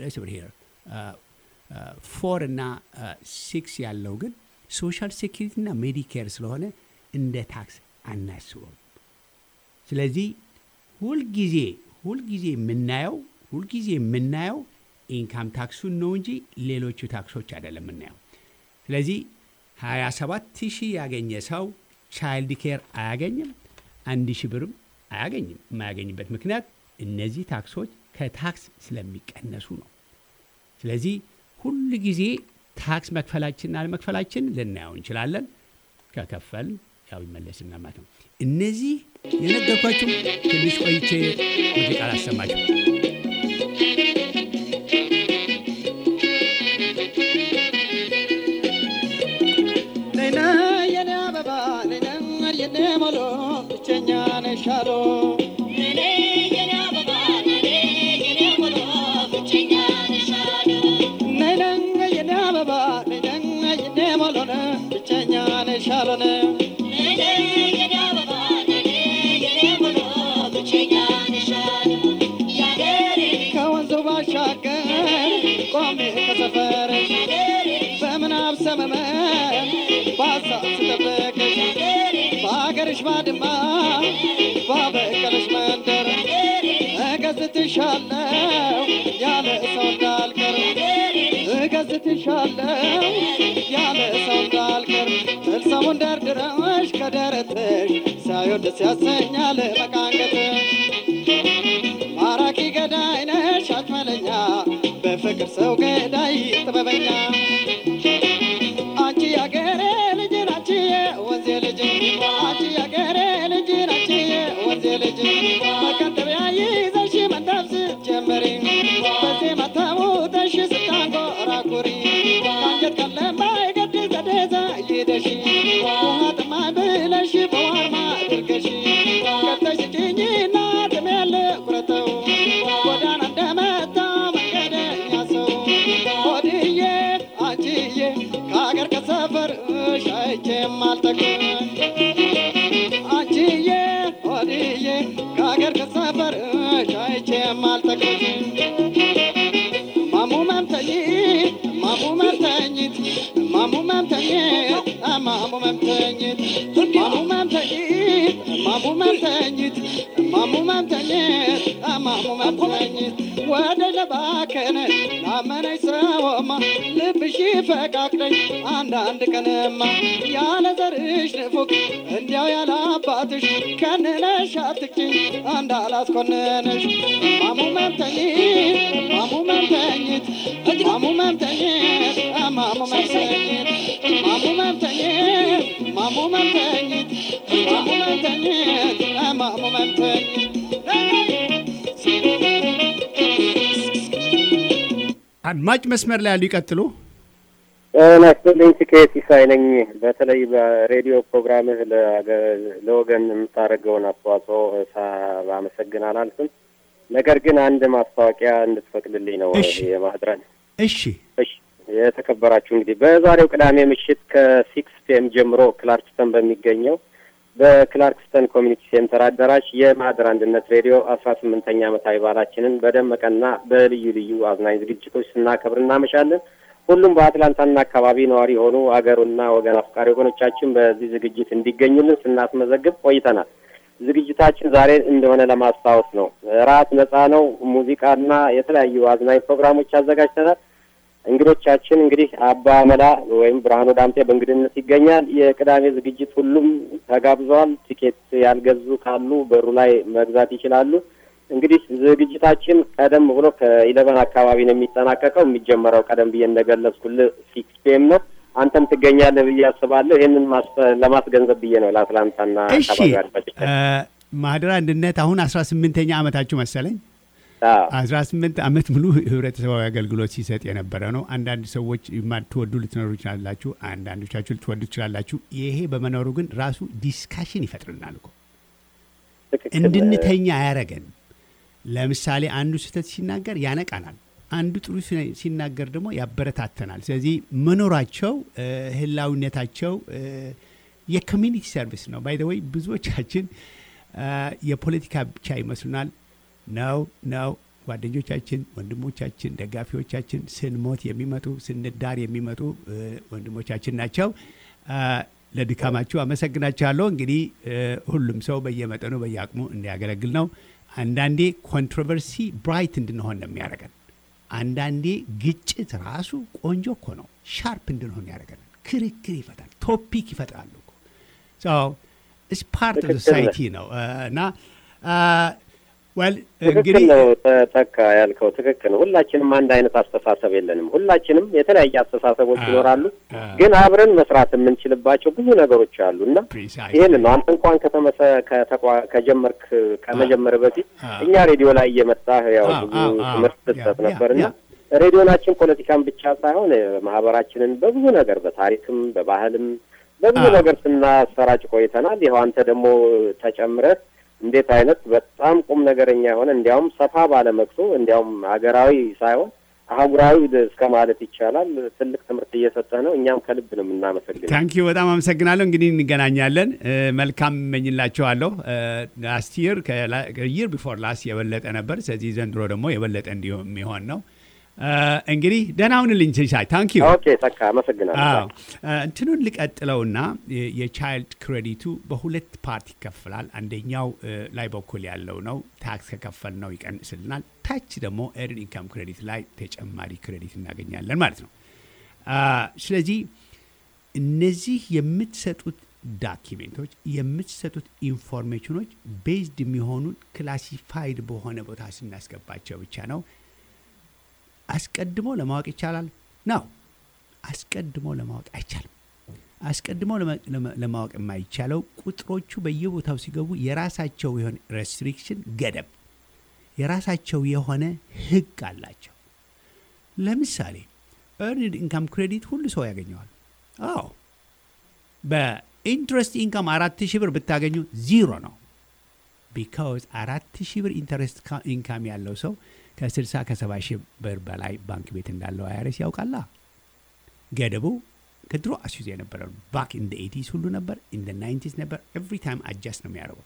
Speaker 1: ፎር እና ሲክስ ያለው ግን ሶሻል ሴኪሪቲ እና ሜዲኬር ስለሆነ እንደ ታክስ አናስበው። ስለዚህ ሁልጊዜ ሁልጊዜ የምናየው ሁልጊዜ የምናየው ኢንካም ታክሱን ነው እንጂ ሌሎቹ ታክሶች አይደለም የምናየው። ስለዚህ 27 ሺህ ያገኘ ሰው ቻይልድ ኬር አያገኝም፣ አንድ ሺህ ብርም አያገኝም። የማያገኝበት ምክንያት እነዚህ ታክሶች ከታክስ ስለሚቀነሱ ነው። ስለዚህ ሁል ጊዜ ታክስ መክፈላችንና አለመክፈላችን ልናየው እንችላለን። ከከፈል ያው ይመለስና ማለት ነው። እነዚህ የነገርኳችሁ ትንሽ ቆይቼ ሙዚቃ ላሰማችሁ።
Speaker 4: ሞሎ ብቸኛ ነሻሎ ነይነኝ የኔ አበባ ነይነኝ የኔ ሞሎነ ብቸኛ ነሻሎነ ከወንዙ ባሻገር ቆሜ ከሰፈርሽ በምናብ ሰመመን በሀሳብ ስጠብቅሽ በሀገርሽ ባድማ ባበቀለሽ መንደር እገዝትሻለው ያለ ሰው እንዳልቀር እገዝትሻለው ያለ ሰው እንዳልቀር እልሰሙን ደርድረሽ ከደረትሽ ሳዮ ደስ ያሰኛል መቃንገትሽ ማራኪ ገዳይ ነሽ አትመለኛ በፍቅር ሰው ገዳይ ጥበበኛ አንቺ ያገሬ ልጅ ናቺ ወንዜ ልጅ አንቺ ያገሬ ልጅ ናቺ ወንዜ ልጅ መከተቢያ ይዘሽ መንዳፍ ስትጀምሪ በዚህ መተሙተሽ ስታንጎራጉሪ ከአንጀት ቀለማይ ገድ ዘዴዛ ይደሽ ውሃ ጥማኝ ብለሽ በዋርማ አድርገሽ ከተሽ ጭኝና ጥሜል ቁረጠው ጎዳና እንደመታ መንገደኛ ሰው ሆድዬ አንቺዬ ከሀገር ከሰፈር ሻይቼም አልጠግብ አንቺዬ ሆድዬ ከሀገር ከሰፈር ሻይቼም አልጠግብ ማሙ መምተኝት ማሙ መምተኝት ማሙ መምተኝት ማሙ መምተኝት ማሙ መምተኝት ማሙ መምተኝት ማሙ መምተኝት ማሙ መምተኝት ወደ ለባከነ ላመነኝ ሰውማ ልብሽ ፈቃቅለኝ አንዳንድ ቀንማ ያለ ዘርሽ ንፉግ እንዲያው ያለ አባትሽ ከንነሽ አትቅጭኝ እንዳላስኮንንሽ ማሙ መምተኝት ማሙ መምተኝት ማሙ መምተኝት ማሙ መምተኝት ማሙ መምተኝት ማሙ መምተኝት ማሙ መምተኝት ማሙ መምተኝት
Speaker 1: አድማጭ መስመር ላይ ያሉ ይቀጥሉ።
Speaker 5: ጤና ይስጥልኝ። ትኬት ሲሳይ ነኝ። በተለይ በሬዲዮ ፕሮግራምህ ለአገ- ለወገን የምታደርገውን አስተዋጽኦ ሳላመሰግን አላልፍም። ነገር ግን አንድ ማስታወቂያ እንድትፈቅድልኝ ነው
Speaker 1: እሺ።
Speaker 5: የማድረን
Speaker 1: እሺ
Speaker 5: እሺ የተከበራችሁ እንግዲህ በዛሬው ቅዳሜ ምሽት ከሲክስ ፒኤም ጀምሮ ክላርክስተን በሚገኘው በክላርክስተን ኮሚኒቲ ሴንተር አዳራሽ የማህደር አንድነት ሬዲዮ አስራ ስምንተኛ ዓመታዊ በዓላችንን በደመቀና በልዩ ልዩ አዝናኝ ዝግጅቶች ስናከብር እናመሻለን። ሁሉም በአትላንታና አካባቢ ነዋሪ የሆኑ አገሩና ወገን አፍቃሪ ወገኖቻችን በዚህ ዝግጅት እንዲገኙልን ስናስመዘግብ ቆይተናል። ዝግጅታችን ዛሬ እንደሆነ ለማስታወስ ነው። ራት ነጻ ነው። ሙዚቃና የተለያዩ አዝናኝ ፕሮግራሞች አዘጋጅተናል። እንግዶቻችን እንግዲህ አባ መላ ወይም ብርሃኑ ዳምጤ በእንግድነት ይገኛል። የቅዳሜ ዝግጅት ሁሉም ተጋብዘዋል። ቲኬት ያልገዙ ካሉ በሩ ላይ መግዛት ይችላሉ። እንግዲህ ዝግጅታችን ቀደም ብሎ ከኢለቨን አካባቢ ነው የሚጠናቀቀው። የሚጀመረው ቀደም ብዬ እንደገለጽኩልህ ሲክስ ፒኤም ነው። አንተም ትገኛለህ ብዬ አስባለሁ። ይህንን ማስ- ለማስገንዘብ ብዬ ነው ለአትላንታና
Speaker 1: እሺ
Speaker 5: አካባቢ አድማጮች።
Speaker 1: እ፣ ማህደር አንድነት አሁን አስራ ስምንተኛ ዓመታችሁ መሰለኝ።
Speaker 5: አዎ።
Speaker 1: አስራ ስምንት ዓመት ሙሉ ህብረተሰባዊ አገልግሎት ሲሰጥ የነበረ ነው። አንዳንድ ሰዎች የማትወዱ ልትኖሩ ይችላላችሁ፣ አንዳንዶቻችሁ ልትወዱ ትችላላችሁ። ይሄ በመኖሩ ግን ራሱ ዲስካሽን ይፈጥርናል እኮ
Speaker 5: ትክክል።
Speaker 1: እንድንተኛ አያረገን። ለምሳሌ አንዱ ስህተት ሲናገር ያነቃናል፣ አንዱ ጥሩ ሲ- ሲናገር ደግሞ ያበረታተናል። ስለዚህ መኖራቸው እ፣ ህላዊነታቸው እ፣ የኮሚኒቲ ሰርቪስ ነው። ባይ ዘ ወይ ብዙዎቻችን እ፣ የፖለቲካ ብቻ ይመስሉናል። ነው ነው ጓደኞቻችን፣ ወንድሞቻችን፣ ደጋፊዎቻችን ስንሞት የሚመጡ ስንዳር የሚመጡ እ፣ ወንድሞቻችን ናቸው። እ፣ ለድካማችሁ አመሰግናችኋለሁ። እንግዲህ እ፣ ሁሉም ሰው በየመጠኑ በየአቅሙ እንዲያገለግል ነው። አንዳንዴ ኮንትሮቨርሲ ብራይት እንድንሆን ነው የሚያደርገን። አንዳንዴ ግጭት ራሱ ቆንጆ እኮ ነው፣ ሻርፕ እንድንሆን ያደርገናል። ክርክር ይፈጣል፣ ቶፒክ ይፈጥራሉ እኮ ኢትስ ፓርት ኦፍ
Speaker 5: ትክክል ነህ።
Speaker 1: ሶሳይቲ ነው እ፣ እና ወል
Speaker 5: ትክክል
Speaker 1: እንግዲህ
Speaker 5: ነው ተ- ተካ ያልከው ትክክል ነው። ሁላችንም አንድ አይነት አስተሳሰብ የለንም። ሁላችንም የተለያየ አስተሳሰቦች
Speaker 1: አ-
Speaker 5: ይኖራሉ።
Speaker 1: አ-
Speaker 5: ግን አብረን መስራት የምንችልባቸው ብዙ ነገሮች አሉ እና
Speaker 1: Precisely.
Speaker 5: ይህን ነው አንተ እንኳን ከተመሰ ከተቋ- ከጀመርክ ከመጀመር በፊት
Speaker 1: አ-
Speaker 5: እኛ ሬዲዮ ላይ እየመጣህ ያው
Speaker 1: አ-
Speaker 5: ብዙ
Speaker 1: አ- አ-
Speaker 5: ትምህርት
Speaker 1: ያ-
Speaker 5: ስትሰጥ
Speaker 1: ያ-
Speaker 5: ነበር እና
Speaker 1: ያ።
Speaker 5: ሬዲዮናችን ፖለቲካን ብቻ ሳይሆን ማህበራችንን በብዙ ነገር በታሪክም በባህልም በብዙ
Speaker 1: አ-
Speaker 5: ነገር ስናሰራጭ ቆይተናል። ይኸው አንተ ደግሞ ተጨምረህ እንዴት አይነት በጣም ቁም ነገረኛ የሆነ እንዲያውም ሰፋ ባለ መክሶ እንዲያውም ሀገራዊ ሳይሆን አህጉራዊ እስከ ማለት ይቻላል ትልቅ ትምህርት እየሰጠህ ነው። እኛም ከልብ ነው የምናመሰግነው።
Speaker 1: ታንኪዩ በጣም አመሰግናለሁ። እንግዲህ እንገናኛለን። እ፣ መልካም እመኝላቸዋለሁ። ላስት ይር ይር ቢፎር ላስት የበለጠ ነበር። ስለዚህ ዘንድሮ ደግሞ የበለጠ እንዲሆን የሚሆን ነው። እ፣ እንግዲህ ደህና ሁንልኝ ሲሳይ። ታንኪዩ
Speaker 5: ኦኬ ተካ አመሰግናለሁ።
Speaker 1: አዎ እ፣ እንትኑን ልቀጥለውና የ- የቻይልድ ክሬዲቱ በሁለት ፓርት ይከፍላል። አንደኛው እ፣ ላይ በኩል ያለው ነው ታክስ ከከፈል ነው ይቀንስልናል። ታች ደግሞ ኤርን ኢንካም ክሬዲት ላይ ተጨማሪ ክሬዲት እናገኛለን ማለት ነው። አ፣ ስለዚህ እነዚህ የምትሰጡት ዳኪሜንቶች የምትሰጡት ኢንፎርሜሽኖች ቤዝድ የሚሆኑት ክላሲፋይድ በሆነ ቦታ ስናስገባቸው ብቻ ነው። አስቀድሞ ለማወቅ ይቻላል ነው። አስቀድሞ ለማወቅ አይቻልም። አስቀድሞ ለማ- ለማ- ለማወቅ የማይቻለው ቁጥሮቹ በየቦታው ሲገቡ የራሳቸው የሆነ ሬስትሪክሽን ገደብ፣ የራሳቸው የሆነ ሕግ አላቸው። ለምሳሌ ኤርንድ ኢንካም ክሬዲት ሁሉ ሰው ያገኘዋል። አዎ በኢንትረስት ኢንካም አራት ሺህ ብር ብታገኙ ዚሮ ነው። ቢካውዝ አራት ሺህ ብር ኢንተረስት ካ- ኢንካም ያለው ሰው ከ60 ከ70 ሺህ ብር በላይ ባንክ ቤት እንዳለው አይረስ ያውቃላ። ገደቡ ከድሮ አስይዞ የነበረ ነው። ባክ ኢን ኤቲስ ሁሉ ነበር፣ ኢን ናይንቲስ ነበር። ኤቭሪ ታይም አጃስት ነው የሚያደርገው።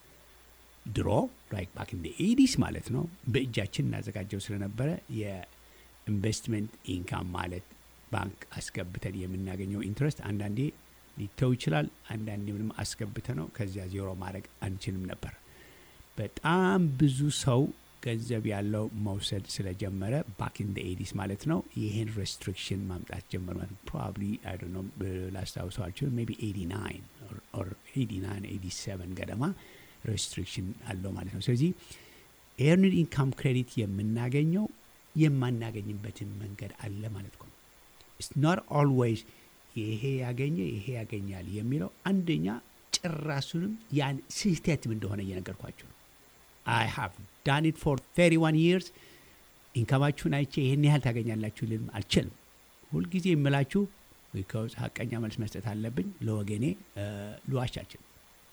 Speaker 1: ድሮ ላይክ ባክ ኢን ኤቲስ ማለት ነው በእጃችን እናዘጋጀው ስለነበረ የኢንቨስትመንት ኢንካም ማለት ባንክ አስገብተን የምናገኘው ኢንትረስት አንዳንዴ ሊተው ይችላል። አንዳንዴ ምንም አስገብተ ነው ከዚያ ዜሮ ማድረግ አንችልም ነበር። በጣም ብዙ ሰው ገንዘብ ያለው መውሰድ ስለጀመረ ባክ ኢን ኤዲስ ማለት ነው ይህን ሬስትሪክሽን ማምጣት ጀመር ማለት ፕሮባብሊ አይ ዶንት ኖ ላስታውሰው አልችልም ሜይ ቢ 89 ኦር 89 87 ገደማ ሬስትሪክሽን አለው ማለት ነው ስለዚህ ኤርንድ ኢንካም ክሬዲት የምናገኘው የማናገኝበትን መንገድ አለ ማለት ነው ኢትስ ኖት ኦልዌይስ ይሄ ያገኘ ይሄ ያገኛል የሚለው አንደኛ ጭራሱንም ያን ስህተትም እንደሆነ እየነገርኳቸው ነው አይ ሃቭ ዳን ኢት ፎር 31 ይርስ ኢንካማችሁን አይቼ ይህን ያህል ታገኛላችሁ ልልም አልችልም ሁልጊዜ የምላችሁ ቢካዝ ሀቀኛ መልስ መስጠት አለብኝ ለወገኔ ልዋሽ አልችልም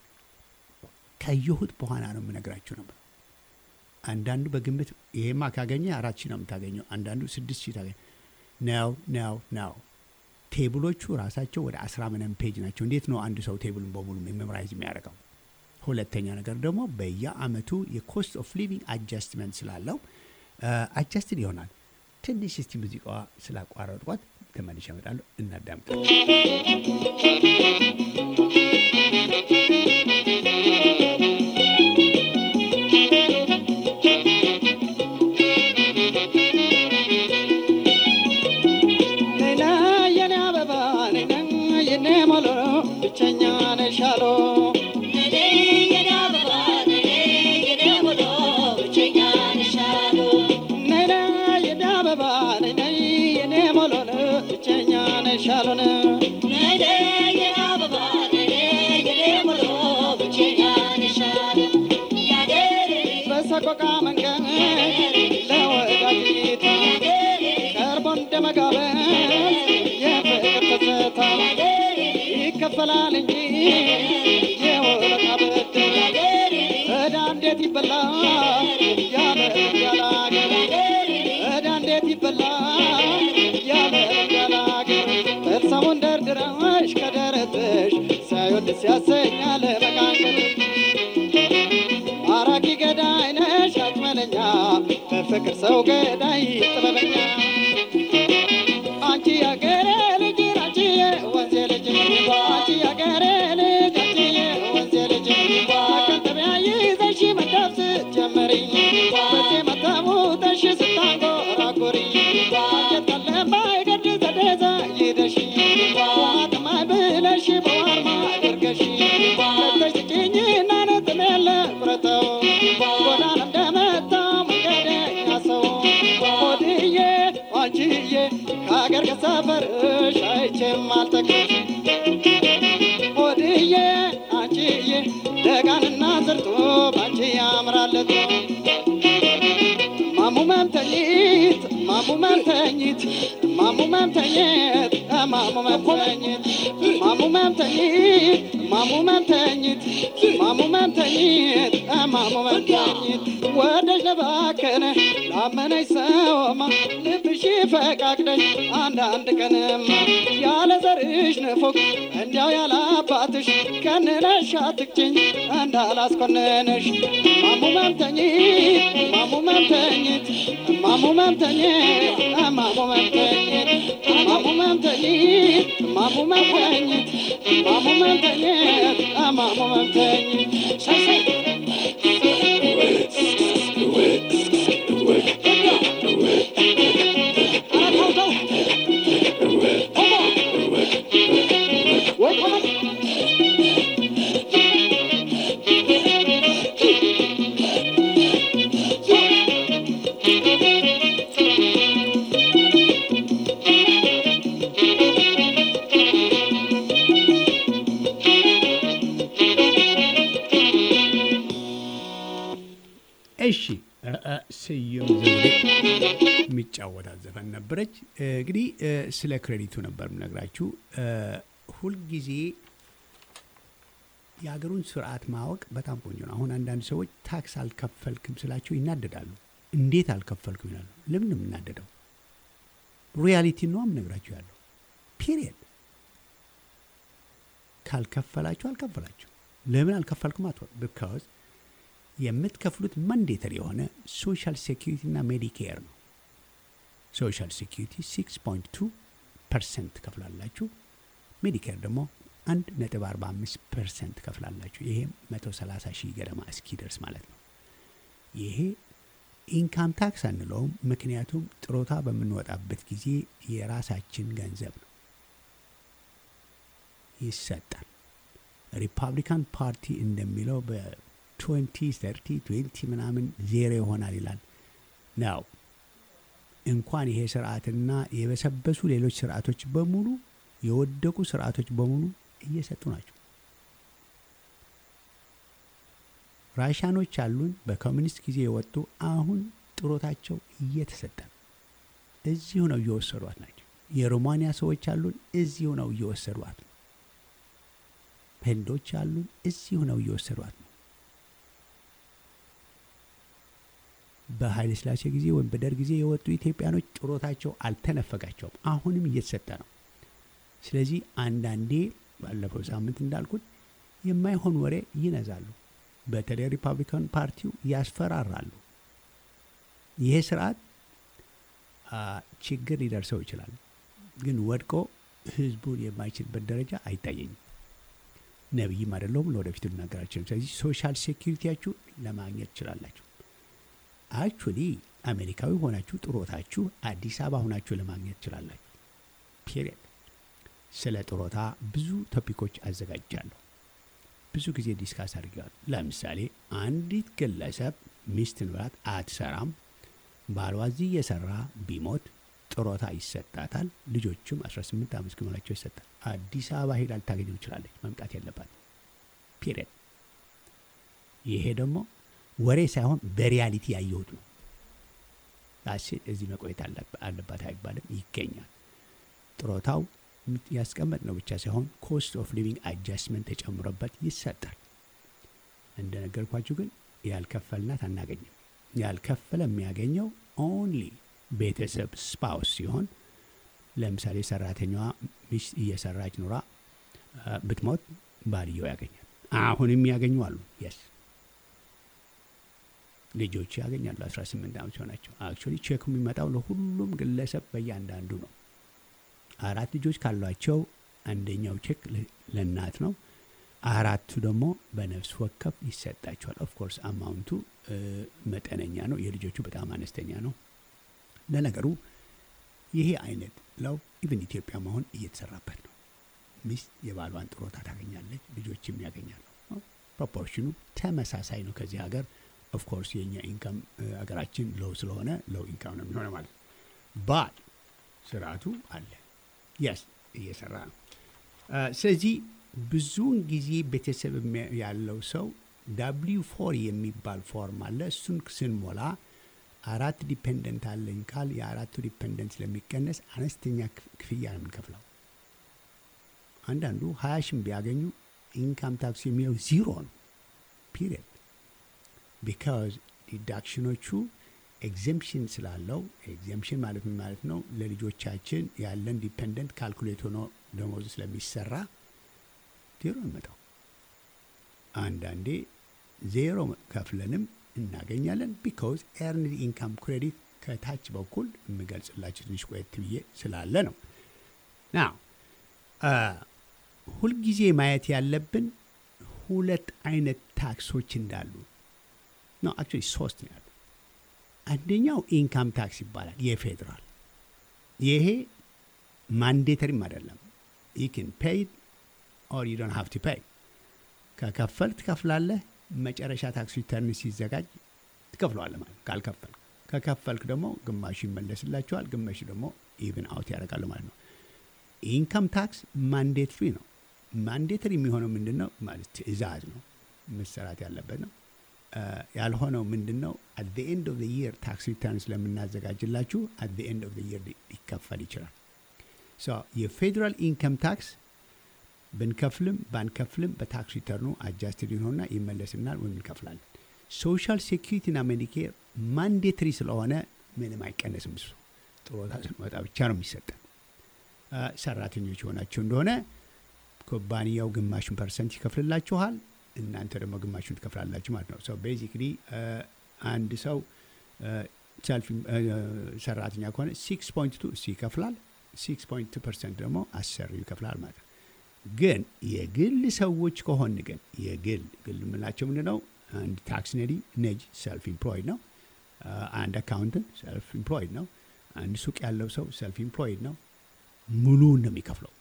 Speaker 1: ከየሁት በኋላ ነው የምነግራችሁ ነበር አንዳንዱ በግምት ይሄማ ካገኘ አራት ሺህ ነው የምታገኘው አንዳንዱ ስድስት ሺህ ታገኘ ነው ነው ነው ቴብሎቹ ራሳቸው ወደ አስራ ምናምን ፔጅ ናቸው እንዴት ነው አንድ ሰው ቴብሉን በሙሉ ሜሞራይዝ የሚያደርገው ሁለተኛ ነገር ደግሞ በየአመቱ የኮስት ኦፍ ሊቪንግ አጃስትመንት ስላለው አጃስትድ ይሆናል ትንሽ እስቲ ሙዚቃዋ ስላቋረጥኳት ተመልሼ እመጣለሁ እናዳምጥ
Speaker 4: ነይና የኔ አበባ ነይና የኔ ሞሎ ብቸኛ ነሻሎ ነይና የኔ አበባ ነይና የኔ ሞሎ ብቸኛ ነሻሎን በሰቆቃ መንገድ ለወዳጅታ ቀርቦ እንደ መጋበዝ የፍቅር ትዝታ ይከፈላል እንጂ የውለታ ብድር ዕዳ እንዴት ይበላል ያለ ያለ አገር ዕዳ እንዴት ይበላል ያለ ያለ አገር እርሳሙን ደርድረሽ ከደረትሽ ሳይወድ ሲያሰኛል መቃቀል ማራኪ ገዳይ ነሽ አጭመለኛ በፍቅር ሰው ገዳይ ጥበበኛ አንቺ ያገሬ ልጅ አንቺ የወንዜ ልጅ አንቺ ያገሬ ልጅ አንቺ የወንዜ ልጅ መከተቢያ ይዘሽ መዳፍ ስትጀምሪ በዜ መተሙተሽ ስታንጎራጉሪ አንጀት ለማይገድ ዘደዛ ይደሽ ዋጥማይ ብለሽ በዋርማ አድርገሽ ለተሽ ስጭኝና ነጥም የለ ቁረጠው ጎዳና እንደመታው መንገደኛ ሰው ሆድዬ አንቺዬ ከሀገር ከሰፈርሽ አይቼም አልጠግብሽ ሆድዬ አንቺዬ ደጋንና ዝርጦ ባንቺ ያምራለት ማሙ መምተኝት ማሙ መምተኝት ማሙ መምተኝት ማሙ መምተኝት ማሙ መምተኝት ማሙ መምተኝት ማሙ መምተኝት ማሙ መምተኝት ወደሽ ለባከነ ላመነች ሰውማ ልብሽ ፈቃቅደሽ አንዳንድ ቀንማ ያለ ዘርሽ ንፉግ እንዲያው ያለ አባትሽ ከንነሽ አትቅጭኝ እንዳላስኮነነሽ ማሙ መምተኝት ማሙ መምተኝት ማሙ መምተኝት ማሙ መምተኝት ማሙ መምተኝት ማሙ መምተኝት ማሙ መምተኝት ማሙ መምተኝት ሸሸይ
Speaker 1: እሺ እ፣ እ፣ ስዩም ዘውዴ የሚጫወታት ዘፈን ነበረች። እ፣ እንግዲህ እ፣ ስለ ክሬዲቱ ነበር የምነግራችሁ። እ፣ ሁልጊዜ የሀገሩን ስርዓት ማወቅ በጣም ቆንጆ ነው። አሁን አንዳንድ ሰዎች ታክስ አልከፈልክም ስላቸው ይናደዳሉ። እንዴት አልከፈልኩም ይላሉ። ለምን ነው የምናደደው? ሪያሊቲ ነው የምነግራችሁ ያለው ፒሪየድ። ካልከፈላችሁ አልከፈላችሁ። ለምን አልከፈልኩም አትወ ቢካዝ የምትከፍሉት ማንዴተሪ የሆነ ሶሻል ሴኪሪቲ እና ሜዲኬር ነው። ሶሻል ሴኪሪቲ 6.2 ፐርሰንት ትከፍላላችሁ። ሜዲኬር ደግሞ አንድ ነጥብ 45 ፐርሰንት ትከፍላላችሁ። ይሄም 130 ሺህ ገደማ እስኪደርስ ማለት ነው። ይሄ ኢንካም ታክስ አንለውም፣ ምክንያቱም ጥሮታ በምንወጣበት ጊዜ የራሳችን ገንዘብ ነው ይሰጣል። ሪፐብሊካን ፓርቲ እንደሚለው በትዌንቲ ተርቲ ትዌንቲ ምናምን ዜሮ ይሆናል ይላል ነው። እንኳን ይሄ ስርዓትና የበሰበሱ ሌሎች ስርዓቶች በሙሉ የወደቁ ስርዓቶች በሙሉ እየሰጡ ናቸው። ራሻኖች አሉን በኮሚኒስት ጊዜ የወጡ አሁን ጥሮታቸው እየተሰጠ ነው። እዚሁ ነው እየወሰዷት ናቸው። የሮማንያ ሰዎች አሉን እዚሁ ነው እየወሰዷት ነው። ህንዶች አሉን እዚሁ ነው እየወሰዷት ነው። በኃይለ ሥላሴ ጊዜ ወይም በደርግ ጊዜ የወጡ ኢትዮጵያኖች ጥሮታቸው አልተነፈጋቸውም። አሁንም እየተሰጠ ነው። ስለዚህ አንዳንዴ ባለፈው ሳምንት እንዳልኩት የማይሆን ወሬ ይነዛሉ። በተለይ ሪፐብሊካን ፓርቲው ያስፈራራሉ። ይሄ ስርዓት ችግር ሊደርሰው ይችላል፣ ግን ወድቆ ህዝቡን የማይችልበት ደረጃ አይታየኝም። ነቢይም አይደለሁም፣ ለወደፊቱ ልናገራችንም። ስለዚህ ሶሻል ሴኪሪቲያችሁ ለማግኘት ትችላላችሁ። አክቹሊ አሜሪካዊ ሆናችሁ ጥሮታችሁ አዲስ አበባ ሆናችሁ ለማግኘት ትችላላችሁ። ፔሪየድ። ስለ ጥሮታ ብዙ ቶፒኮች አዘጋጃለሁ። ብዙ ጊዜ ዲስካስ አድርገዋል። ለምሳሌ አንዲት ግለሰብ ሚስት ንብራት አትሰራም፣ ባሏ እዚህ እየሰራ ቢሞት ጥሮታ ይሰጣታል። ልጆቹም 18 ዓመት እስኪሞላቸው ይሰጣል። አዲስ አበባ ሄዳ ልታገኘው ትችላለች። መምጣት ያለባት ፒሪየድ። ይሄ ደግሞ ወሬ ሳይሆን በሪያሊቲ ያየሁት ነው። ሴት እዚህ መቆየት አለባት አይባልም፣ ይገኛል። ጥሮታው ያስቀመጥ ነው ብቻ ሳይሆን ኮስት ኦፍ ሊቪንግ አጃስትመንት ተጨምሮበት ይሰጣል። እንደነገርኳችሁ ግን ያልከፈልናት አናገኝም። ያልከፈለ የሚያገኘው ኦንሊ ቤተሰብ ስፓውስ ሲሆን ለምሳሌ ሰራተኛዋ ሚስት እየሰራች ኑራ ብትሞት ባልየው ያገኛል። አሁንም ያገኙ አሉ። የስ ልጆች ያገኛሉ። 18 ዓመት ሲሆናቸው አክቹዋሊ ቼክ የሚመጣው ለሁሉም ግለሰብ በእያንዳንዱ ነው። አራት ልጆች ካሏቸው አንደኛው ቼክ ለእናት ነው። አራቱ ደግሞ በነፍስ ወከፍ ይሰጣቸዋል። ኦፍኮርስ አማውንቱ መጠነኛ ነው። የልጆቹ በጣም አነስተኛ ነው። ለነገሩ ይሄ አይነት ለው ኢቭን ኢትዮጵያ መሆን እየተሰራበት ነው። ሚስት የባሏን ጥሮታ ታገኛለች፣ ልጆችም ያገኛሉ። ፕሮፖርሽኑ ተመሳሳይ ነው ከዚህ ሀገር። ኦፍኮርስ የእኛ ኢንካም ሀገራችን ሎው ስለሆነ ሎው ኢንካም ነው የሚሆነ ማለት ባል ስርዓቱ አለ የስ እየሰራ ነው። ስለዚህ ብዙውን ጊዜ ቤተሰብ ያለው ሰው ዳብሊው ፎር የሚባል ፎርም አለ። እሱን ስንሞላ አራት ዲፔንደንት አለኝ ካል የአራቱ ዲፔንደንት ስለሚቀነስ አነስተኛ ክፍያ ነው የምንከፍለው። አንዳንዱ ሀያ ሺም ቢያገኙ ኢንካም ታክስ የሚለው ዚሮ ነው ፒሪየድ። ቢካዝ ዲዳክሽኖቹ ኤግዘምፕሽን ስላለው ኤግዘምፕሽን ማለት ምን ማለት ነው? ለልጆቻችን ያለን ዲፔንደንት ካልኩሌት ሆኖ ደሞዙ ስለሚሰራ ዜሮ ይመጣው። አንዳንዴ ዜሮ ከፍለንም እናገኛለን። ቢካዝ ኤርንድ ኢንካም ክሬዲት ከታች በኩል የምገልጽላችሁ ትንሽ ቆየት ብዬ ስላለ ነው። ና ሁልጊዜ ማየት ያለብን ሁለት አይነት ታክሶች እንዳሉ ነው። አክቹዋሊ ሶስት ነው ያሉ። አንደኛው ኢንካም ታክስ ይባላል፣ የፌዴራል ይሄ ማንዴተሪም አይደለም። ይክን ፔይድ ኦር ዩ ዶንት ሃቭ ቱ ፔይ። ከከፈልክ ትከፍላለህ። መጨረሻ ታክስ ሪተርን ሲዘጋጅ ትከፍለዋለህ ማለት ነው። ካልከፈልክ ከከፈልክ ደግሞ ግማሹ ይመለስላቸዋል፣ ግማሹ ደግሞ ኢቭን አውት ያደርጋሉ ማለት ነው። ኢንካም ታክስ ማንዴትሪ ነው። ማንዴተሪ የሚሆነው ምንድን ነው ማለት ትዕዛዝ ነው፣ መሰራት ያለበት ነው። ያልሆነው ምንድን ነው? አት ዘ ኤንድ ኦፍ ዘ ይር ታክስ ሪተርን ስለምናዘጋጅላችሁ አት ዘ ኤንድ ኦፍ ዘ ይር ሊከፈል ይችላል። የፌዴራል ኢንካም ታክስ ብንከፍልም ባንከፍልም በታክስ ሪተርኑ አጃስትድ ይሆንና ይመለስናል ወይም እንከፍላለን። ሶሻል ሴኪሪቲና ሜዲኬር ማንዴትሪ ስለሆነ ምንም አይቀነስም። እሱ ጥሮታ ስንወጣ ብቻ ነው የሚሰጠን። ሰራተኞች የሆናቸው እንደሆነ ኩባንያው ግማሹን ፐርሰንት ይከፍልላችኋል፣ እናንተ ደግሞ ግማሹን ትከፍላላችሁ ማለት ነው። ሰው ቤዚክሊ አንድ ሰው ሰልፍ ሰራተኛ ከሆነ ሲክስ ፖይንት ቱ እሱ ይከፍላል፣ ሲክስ ፖይንት ቱ ፐርሰንት ደግሞ አሰሪው ይከፍላል ማለት ነው። ግን የግል ሰዎች ከሆን ግን የግል ግል የምንላቸው ምንድን ነው? አንድ ታክስ ነዲ ነጅ ሰልፍ ኢምፕሎይድ ነው። አንድ አካውንትን ሰልፍ ኢምፕሎይድ ነው። አንድ ሱቅ ያለው ሰው ሰልፍ ኢምፕሎይድ ነው። ሙሉውን ነው የሚከፍለው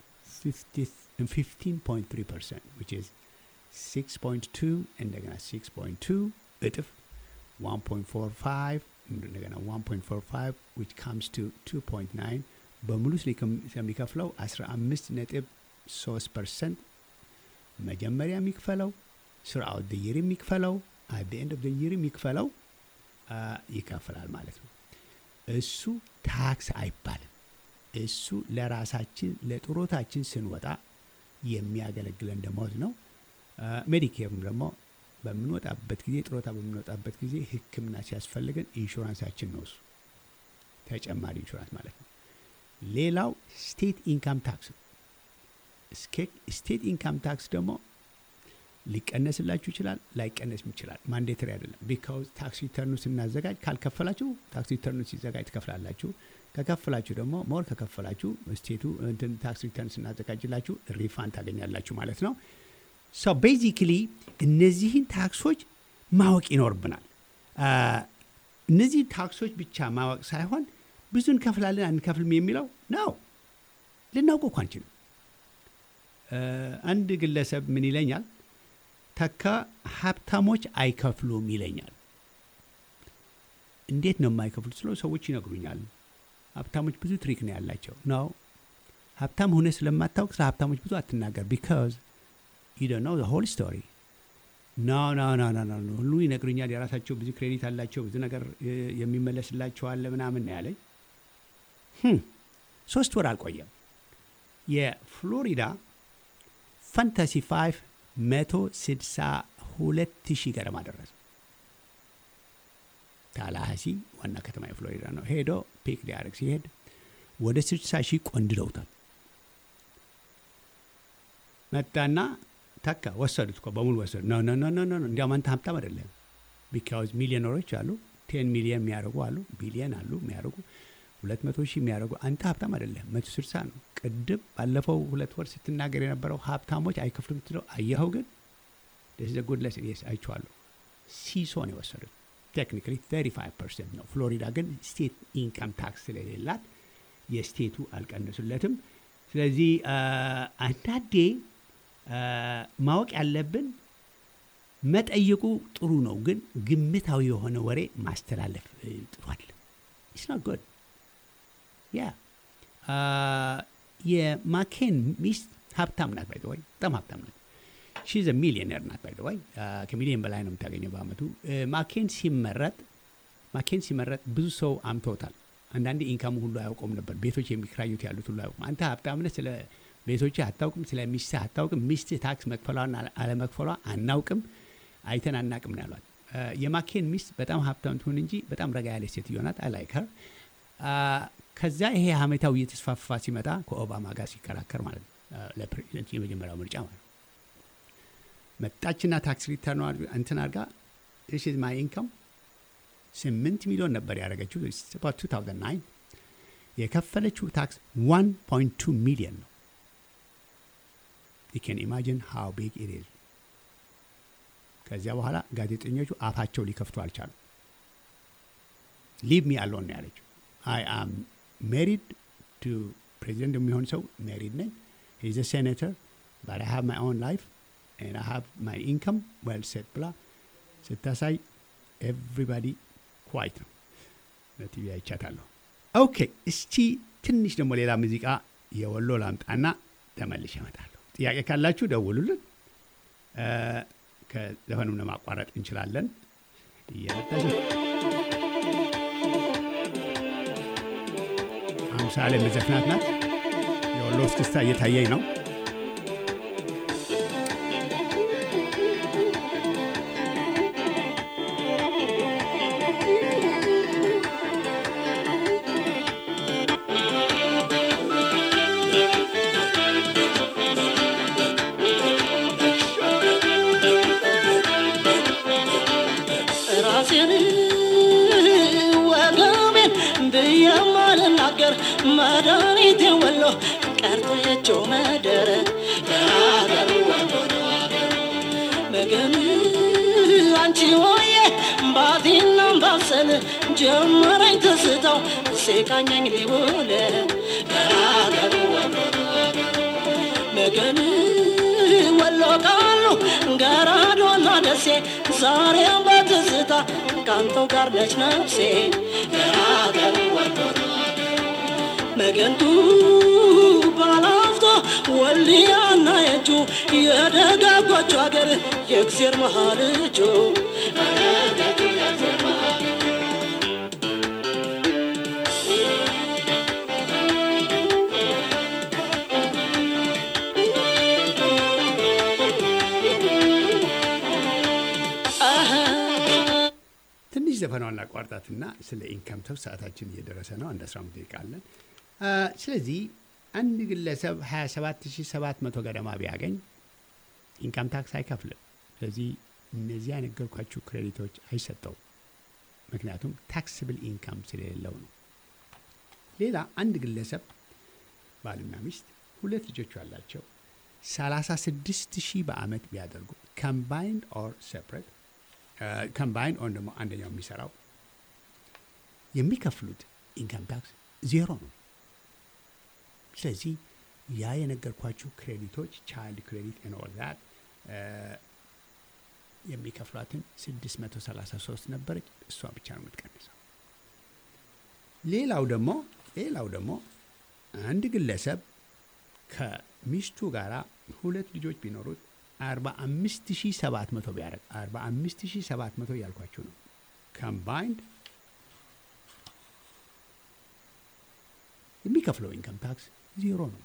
Speaker 1: 15.3 ፐርሰንት ዊች ኢዝ 6.2 እንደገና 6.2 እጥፍ 1.45 እንደገና 1.45 which comes to 2.9 በሙሉ ስለሚከፍለው 15 ነጥብ 3 ፐርሰንት መጀመሪያ የሚክፈለው ስርአት ደይር የሚክፈለው አት ኤንድ ኦፍ ደይር የሚክፈለው ይከፍላል ማለት ነው። እሱ ታክስ አይባልም። እሱ ለራሳችን ለጥሮታችን ስንወጣ የሚያገለግለን ደሞዝ ነው። ሜዲኬርም ደግሞ በምንወጣበት ጊዜ ጥሮታ በምንወጣበት ጊዜ ሕክምና ሲያስፈልገን ኢንሹራንሳችን ነው እሱ ተጨማሪ ኢንሹራንስ ማለት ነው። ሌላው ስቴት ኢንካም ታክስ ነው። ስቴት ኢንካም ታክስ ደግሞ ሊቀነስላችሁ ይችላል፣ ላይቀነስም ይችላል። ማንዴተሪ አይደለም። ቢካውዝ ታክስ ሪተርኑ ስናዘጋጅ ካልከፈላችሁ ታክስ ሪተርኑ ሲዘጋጅ ትከፍላላችሁ። ከከፈላችሁ ደግሞ ሞር ከከፈላችሁ ስቴቱ እንትን ታክስ ሪተርን ስናዘጋጅላችሁ ሪፋንድ ታገኛላችሁ ማለት ነው። ሶ ቤዚክሊ እነዚህን ታክሶች ማወቅ ይኖርብናል። እነዚህ ታክሶች ብቻ ማወቅ ሳይሆን ብዙ እንከፍላለን አንከፍልም የሚለው ነው ልናውቀው እኮ አንችልም። አንድ ግለሰብ ምን ይለኛል፣ ተካ ሀብታሞች አይከፍሉም ይለኛል። እንዴት ነው የማይከፍሉት ስለው ሰዎች ይነግሩኛል። ሀብታሞች ብዙ ትሪክ ነው ያላቸው ነው። ሀብታም ሆነ ስለማታውቅ ስለ ሀብታሞች ብዙ አትናገር ቢካዝ ዩ ዶንት ኖ ዘ ሆል ስቶሪ ኖ ኖ ኖ ኖ ኖ ሁሉ ይነግሩኛል። የራሳቸው ብዙ ክሬዲት አላቸው፣ ብዙ ነገር የሚመለስላቸው አለ ምናምን ነው ያለኝ። ሶስት ወር አልቆየም። የፍሎሪዳ ፈንታሲ ፋይቭ መቶ ስድሳ ሁለት ሺህ ገደማ ደረሰ። ታላሃሲ ዋና ከተማ የፍሎሪዳ ነው። ሄዶ ፒክ ሊያደርግ ሲሄድ ወደ ስድሳ ሺህ ቆንድለውታል። መጣና ተካ ወሰዱት እኮ በሙሉ ወሰዱ። ኖ ኖ ኖ ኖ ኖ እንዲያውም አንተ ሀብታም አይደለም። ቢካውዝ ሚሊዮነሮች አሉ፣ ቴን ሚሊዮን የሚያደርጉ አሉ፣ ቢሊየን አሉ የሚያደርጉ ሁለት መቶ ሺህ የሚያደርጉ አንተ ሀብታም አይደለም። መቶ ስልሳ ነው። ቅድም ባለፈው ሁለት ወር ስትናገር የነበረው ሀብታሞች አይከፍሉም ትለው አየኸው። ግን ደስ ዘ ጉድ ለስን ስ አይቼዋለሁ። ሲሶ ነው የወሰዱት። ቴክኒካሊ 35 ፐርሰንት ነው። ፍሎሪዳ ግን ስቴት ኢንካም ታክስ ስለሌላት የስቴቱ አልቀነሱለትም። ስለዚህ አንዳንዴ ማወቅ ያለብን መጠየቁ ጥሩ ነው፣ ግን ግምታዊ የሆነ ወሬ ማስተላለፍ ጥሯል። ኢትስ ኖት ጉድ ያ የማኬን ሚስት ሀብታም ናት። ባይ ወይ በጣም ሀብታም ናት። ሺዝ ሚሊዮነር ናት። ባይ ወይ ከሚሊዮን በላይ ነው የምታገኘው በአመቱ። ማኬን ሲመረጥ ማኬን ሲመረጥ ብዙ ሰው አምቶታል። አንዳንዴ ኢንካሙ ሁሉ አያውቀውም ነበር። ቤቶች የሚከራዩት ያሉት ሁሉ አያውቁም። አንተ ሀብታምነት ስለ ቤቶች አታውቅም፣ ስለ ሚስትህ አታውቅም። ሚስትህ ታክስ መክፈሏን አለመክፈሏ አናውቅም፣ አይተን አናውቅም ነው ያሏት። የማኬን ሚስት በጣም ሀብታም ትሁን እንጂ በጣም ረጋ ያለች ሴትዮ ናት። አይ ላይክ ሀር ከዚያ ይሄ ሀሜታው እየተስፋፋ ሲመጣ ከኦባማ ጋር ሲከራከር ማለት ነው ለፕሬዚደንት የመጀመሪያው ምርጫ ማለት ነው መጣችና ታክስ ሪተርን እንትን አድርጋ ስ ማይ ኢንካም ስምንት ሚሊዮን ነበር ያደረገችው 2009 የከፈለችው ታክስ 1.2 ሚሊዮን ነው ዩ ካን ኢማጂን ሃው ቢግ ኢት ኢዝ ከዚያ በኋላ ጋዜጠኞቹ አፋቸው ሊከፍቱ አልቻሉ ሊቭ ሚ አሎን ነው ያለችው አይ አም ሜሪድ ቱ ፕሬዚደንት የሚሆን ሰው ሜሪድ ነኝ ሂዝ ሴኔተር ባት አይ ሃቭ ማይ ኦን ላይፍ and I have my income well set ብላ ስታሳይ ኤቭሪባዲ ኳይት ነው በቲቪ አይቻታለሁ። ኦኬ እስቲ ትንሽ ደግሞ ሌላ ሙዚቃ የወሎ ላምጣና ተመልሼ እመጣለሁ። ጥያቄ ካላችሁ ደውሉልን። ከዘፈኑም ለማቋረጥ እንችላለን። እየመጣች አምሳሌ መዘፍናት ናት። የወሎ እስክስታ እየታየኝ ነው።
Speaker 6: ራሴን ወገቤን ብየማልናገር መድኃኒቴ ወሎ ቀርተየችው መደረ የሀገር ወሎ ምግብ አንቺ ሆዬ ባቲና ባሰል ጀመረኝ ትዝታው ሲቃኘኝ ሊውል ገራገሩ ወሎ መገን ወሎ ቃሉ ገራዶና ደሴ ዛሬም በትዝታ ካንተው ጋር ነች ነፍሴ ገራገሩ ወሎ መገንቱ ባላፍቶ ወልያና የእጁ የደጋጎቹ አገር የእግዜር መሃል እጁ
Speaker 1: ትንሽ ዘፈኗን ላቋርጣትና ስለ ኢንካም ታክስ ሰዓታችን እየደረሰ ነው። አንድ 15 ደቂቃ አለን። አ፣ ስለዚህ አንድ ግለሰብ 27700 ገደማ ቢያገኝ ኢንካም ታክስ አይከፍልም። ስለዚህ እነዚህ የነገርኳችሁ ክሬዲቶች አይሰጠውም። ምክንያቱም ታክስብል ኢንካም ስለሌለው ነው። ሌላ አንድ ግለሰብ ባልና ሚስት ሁለት ልጆች ያላቸው 36 ሺህ በአመት ቢያደርጉ ኮምባይንድ ኦር ሴፕሬት ኮምባይንድ ኦር ደግሞ አንደኛው የሚሰራው የሚከፍሉት ኢንካም ታክስ ዜሮ ነው። ስለዚህ ያ የነገርኳችሁ ክሬዲቶች ቻይልድ ክሬዲት ኦል ዛት የሚከፍሏትን 633 ነበረች። እሷ ብቻ ነው የምትቀንሰው። ሌላው ደግሞ ሌላው ደግሞ አንድ ግለሰብ ከሚስቱ ጋር ሁለት ልጆች ቢኖሩት 45700 ቢያደርግ 45700 እያልኳችሁ ነው። ኮምባይንድ የሚከፍለው ኢንከም ታክስ ዜሮ ነው።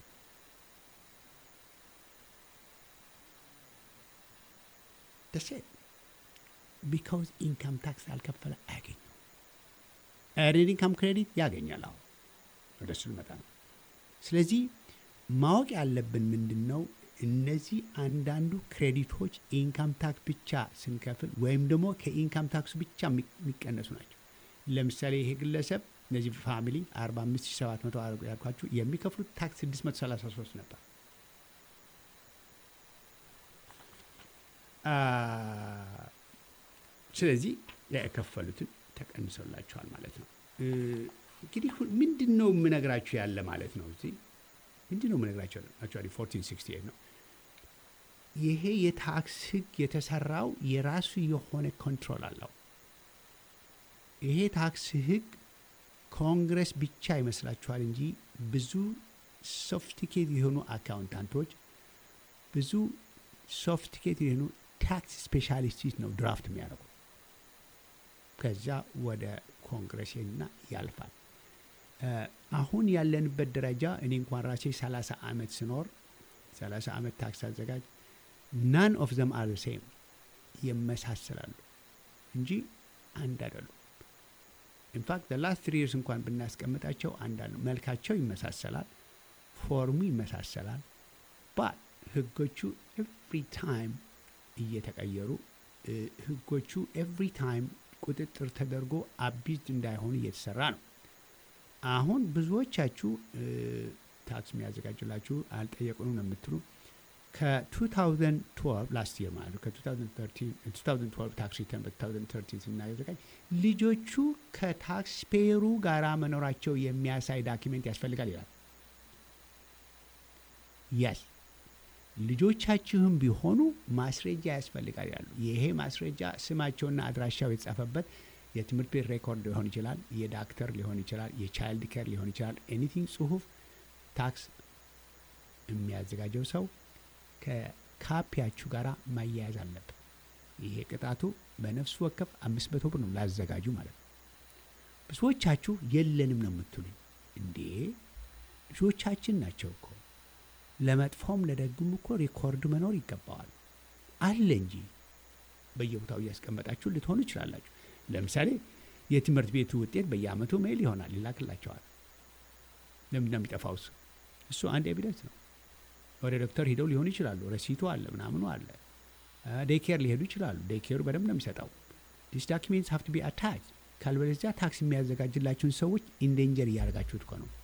Speaker 1: ደሴ ቢካውዝ ኢንካም ታክስ ያልከፈለ አያገኙ። ኤርኒንግ ኢንካም ክሬዲት ያገኛል። አሁን ወደ እሱ ልመጣ ነው። ስለዚህ ማወቅ ያለብን ምንድን ነው? እነዚህ አንዳንዱ ክሬዲቶች ኢንካም ታክስ ብቻ ስንከፍል ወይም ደግሞ ከኢንካም ታክሱ ብቻ የሚቀነሱ ናቸው። ለምሳሌ ይሄ ግለሰብ እነዚህ ፋሚሊ 45700 ያልኳችሁ የሚከፍሉት ታክስ 633 ነበር። አ፣ ስለዚህ የከፈሉትን ተቀንሶላቸዋል ማለት ነው። እ፣ እንግዲህ ሁ- ምንድን ነው የምነግራችሁ ያለ ማለት ነው እዚህ ምንድን ነው የምነግራቸው? አክቹዋሊ 1468 ነው። ይሄ የታክስ ህግ የተሰራው የራሱ የሆነ ኮንትሮል አለው። ይሄ ታክስ ህግ ኮንግረስ ብቻ ይመስላችኋል እንጂ ብዙ ሶፍቲኬት የሆኑ አካውንታንቶች፣ ብዙ ሶፍቲኬት የሆኑ ታክስ ስፔሻሊስቶች ነው ድራፍት የሚያደርጉ። ከዛ ወደ ኮንግረስ እና ያልፋል። እ፣ አሁን ያለንበት ደረጃ እኔ እንኳን ራሴ 30 ዓመት ስኖር 30 ዓመት ታክስ አዘጋጅ ናን ኦፍ ዘም አር ሴም ይመሳሰላሉ እንጂ አንድ አይደሉም። ኢንፋክት ላስት ትሪ ይርስ እንኳን ብናስቀምጣቸው አንድ አሉ። መልካቸው ይመሳሰላል፣ ፎርሙ ይመሳሰላል። ባት ህጎቹ ኤቭሪ ታይም እየተቀየሩ እ፣ ህጎቹ ኤቭሪ ታይም ቁጥጥር ተደርጎ አቢዝድ እንዳይሆኑ እየተሰራ ነው። አሁን ብዙዎቻችሁ እ፣ ታክስ የሚያዘጋጅላችሁ አልጠየቁንም ነው የምትሉ ከ2012 ላስት ይር ማለት ነው ከ2012 ታክስ ሪተርን በ2013 ስናዘጋጅ ልጆቹ ከታክስ ፔየሩ ጋራ መኖራቸው የሚያሳይ ዳኪሜንት ያስፈልጋል ይላል። ያስ ልጆቻችሁም ቢሆኑ ማስረጃ ያስፈልጋል ያሉ። ይሄ ማስረጃ ስማቸውና አድራሻው የተጻፈበት የትምህርት ቤት ሬኮርድ ሊሆን ይችላል፣ የዳክተር ሊሆን ይችላል፣ የቻይልድ ኬር ሊሆን ይችላል። ኤኒቲንግ ጽሁፍ ታክስ የሚያዘጋጀው ሰው ከካፒያችሁ ጋር ማያያዝ አለበት። ይሄ ቅጣቱ በነፍስ ወከፍ አምስት መቶ ብር ነው ላዘጋጁ ማለት ነው። ብዙዎቻችሁ የለንም ነው የምትሉኝ። እንዴ ልጆቻችን ናቸው እኮ ለመጥፎም ለደግም እኮ ሪኮርድ መኖር ይገባዋል አለ እንጂ በየቦታው እያስቀመጣችሁ ልትሆኑ ይችላላችሁ። ለምሳሌ የትምህርት ቤቱ ውጤት በየአመቱ ሜል ይሆናል ይላክላቸዋል። ለምንድን ነው የሚጠፋው? እሱ እሱ አንድ ኤቪደንስ ነው። ወደ ዶክተር ሂደው ሊሆኑ ይችላሉ። ረሲቱ አለ፣ ምናምኑ አለ። ዴይኬር ሊሄዱ ይችላሉ። ዴይኬሩ በደንብ ነው የሚሰጠው። ዲስ ዳኪሜንትስ ሀቭ ቱ ቢ አታች። ካልበለዚያ ታክስ የሚያዘጋጅላችሁን ሰዎች ኢንዴንጀር እያደረጋችሁት እኮ ነው።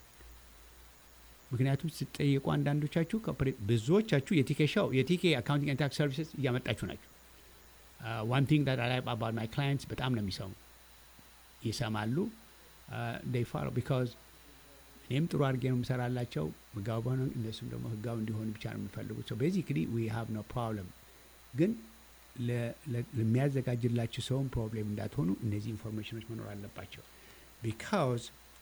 Speaker 1: ምክንያቱም ስትጠየቁ አንዳንዶቻችሁ ኮርፖሬት ብዙዎቻችሁ የቲኬ ሻው የቲኬ አካውንቲንግ ኤንድ ታክስ ሰርቪስስ እያመጣችሁ ናቸው። ዋን ቲንግ ዳት አይ ላይክ አባውት ማይ ክላይንትስ በጣም ነው የሚሰሙ። ይሰማሉ ፋሮ ቢካዝ እኔም ጥሩ አድርጌ ነው የምሰራላቸው ህጋዊ በሆነ እነሱም ደግሞ ህጋዊ እንዲሆኑ ብቻ ነው የሚፈልጉት ሶ ቤዚክሊ ዊ ሃቭ ኖ ፕሮብለም ግን ለ- ለ- ለሚያዘጋጅላችሁ ሰውን ፕሮብሌም እንዳትሆኑ እነዚህ ኢንፎርሜሽኖች መኖር አለባቸው ቢካዝ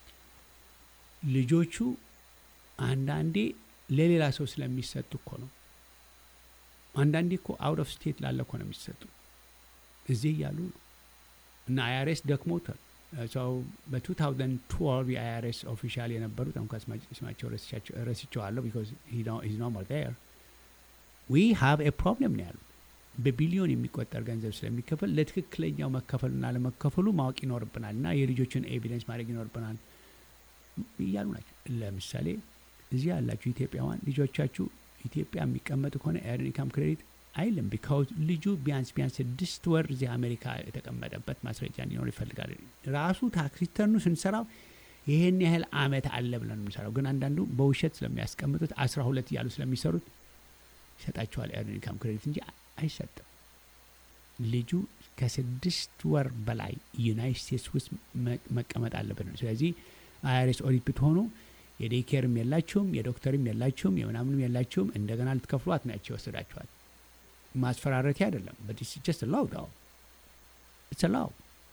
Speaker 1: ልጆቹ አንዳንዴ ለሌላ ሰው ስለሚሰጡ እኮ ነው አንዳንዴ እኮ አውት ኦፍ ስቴት ላለ እኮ ነው የሚሰጡ እዚህ እያሉ ነው እና አይአርኤስ ደክሞታል ሰው በ2012 የአይአርኤስ ኦፊሻል የነበሩት እንኳ ስማቸው ረስቻቸው- ረስቸዋለሁ ቢካዝ ሂዝ ኖ ሞር ዴር ዊ ሃቭ ኤ ፕሮብለም ነው ያሉት በቢሊዮን የሚቆጠር ገንዘብ ስለሚከፈል ለትክክለኛው መከፈሉና ለመከፈሉ ማወቅ ይኖርብናል እና የልጆችን ኤቪደንስ ማድረግ ይኖርብናል እያሉ ናቸው ለምሳሌ እዚህ ያላችሁ ኢትዮጵያውያን ልጆቻችሁ ኢትዮጵያ የሚቀመጡ ከሆነ ኤርን ኢንካም ክሬዲት አይልም ቢካውዝ ልጁ ቢያንስ ቢያንስ ስድስት ወር እዚህ አሜሪካ የተቀመጠበት ማስረጃ እንዲኖር ይፈልጋል ራሱ ታክስ ሪተርኑ ስንሰራው ይሄን ያህል አመት አለ ብለን ነው የምንሰራው ግን አንዳንዱ በውሸት ስለሚያስቀምጡት አስራ ሁለት እያሉ ስለሚሰሩት ይሰጣቸዋል ኤርን ኢንካም ክሬዲት እንጂ አይሰጥም ልጁ ከስድስት ወር በላይ ዩናይት ስቴትስ ውስጥ መ- መቀመጥ አለበት ነው ስለዚህ አይአርኤስ ኦዲት ብትሆኑ የዴይኬርም የላችሁም የዶክተርም የላችሁም የምናምንም የላችሁም እንደገና ልትከፍሏት ናቸው ይወስዳችኋል ማስፈራረቲያ አይደለም ጀስት ላው ዳው ኢትስ ላው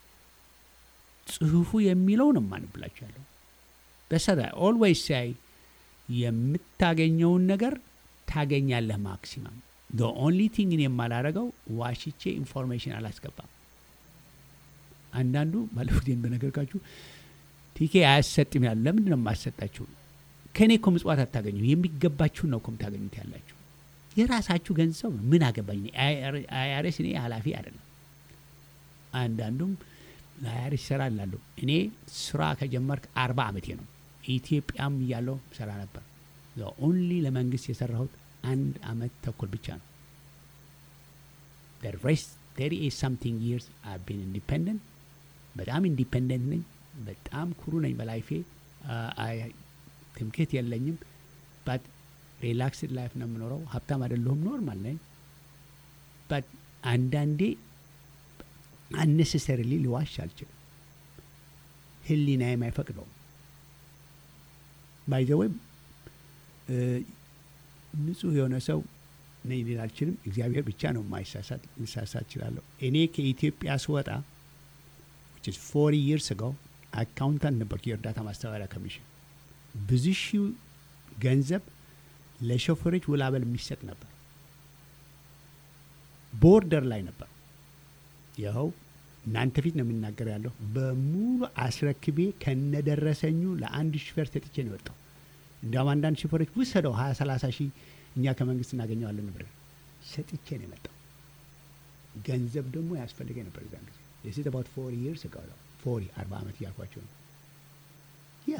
Speaker 1: ጽሁፉ የሚለው ነው ማንብላችሁ ያለው በሰራ ኦልዌይስ ሳይ የምታገኘውን ነገር ታገኛለህ ማክሲመም the ኦንሊ ቲንግ እኔ የማላረገው ዋሽቼ ኢንፎርሜሽን አላስገባም አንዳንዱ ባለፉት በነገርካችሁ ቲኬ አያሰጥም ያሉ ለምንድን ነው የማሰጣችሁ ከእኔ እኮ ምጽዋት አታገኙ የሚገባችሁን ነው እኮ የምታገኙት ያላችሁ የራሳችሁ ገንዘብ ነው ምን አገባኝ አይአርኤስ እኔ ኃላፊ አይደለም አንዳንዱም ለአይአርኤስ ይሰራል ላሉ እኔ ስራ ከጀመርክ አርባ ዓመቴ ነው ኢትዮጵያም እያለው ስራ ነበር ኦንሊ ለመንግስት የሰራሁት አንድ አመት ተኩል ብቻ ነው the rest 38 something years I've been independent በጣም ኢንዲፔንደንት ነኝ በጣም ኩሩ ነኝ በላይፌ አ- አይ- ትምክህት የለኝም ባት ሪላክስድ ላይፍ ነው የምኖረው ሀብታም አይደለሁም ኖርማል ነኝ ባት አንዳንዴ አነሰሰሪሊ ሊዋሽ አልችልም ህሊናዬም አይፈቅደውም ባይዘወይ ንጹህ የሆነ ሰው ነኝ ሊል አልችልም እግዚአብሔር ብቻ ነው የማይሳሳት ልሳሳት እችላለሁ እኔ ከኢትዮጵያ ስወጣ which is 40 years ago አካውንታንት ነበርኩ የእርዳታ ማስተባበሪያ ኮሚሽን ብዙ ሺህ ገንዘብ ለሾፌሮች ውላበል የሚሰጥ ነበር ቦርደር ላይ ነበር ይኸው እናንተ ፊት ነው የምናገር ያለሁ በሙሉ አስረክቤ ከነደረሰኙ ለአንድ ሹፌር ሰጥቼ ነው የወጣው እንዲያውም አንዳንድ ሹፌሮች ውሰደው ሀያ ሰላሳ ሺህ እኛ ከመንግስት እናገኘዋለን ብር ሰጥቼ ነው የመጣው ገንዘብ ደግሞ ያስፈልገኝ ነበር እዛን ጊዜ የሴት አባት ፎር ይርስ ጋር ፎሪ አርባ ዓመት እያልኳቸው ነው ያ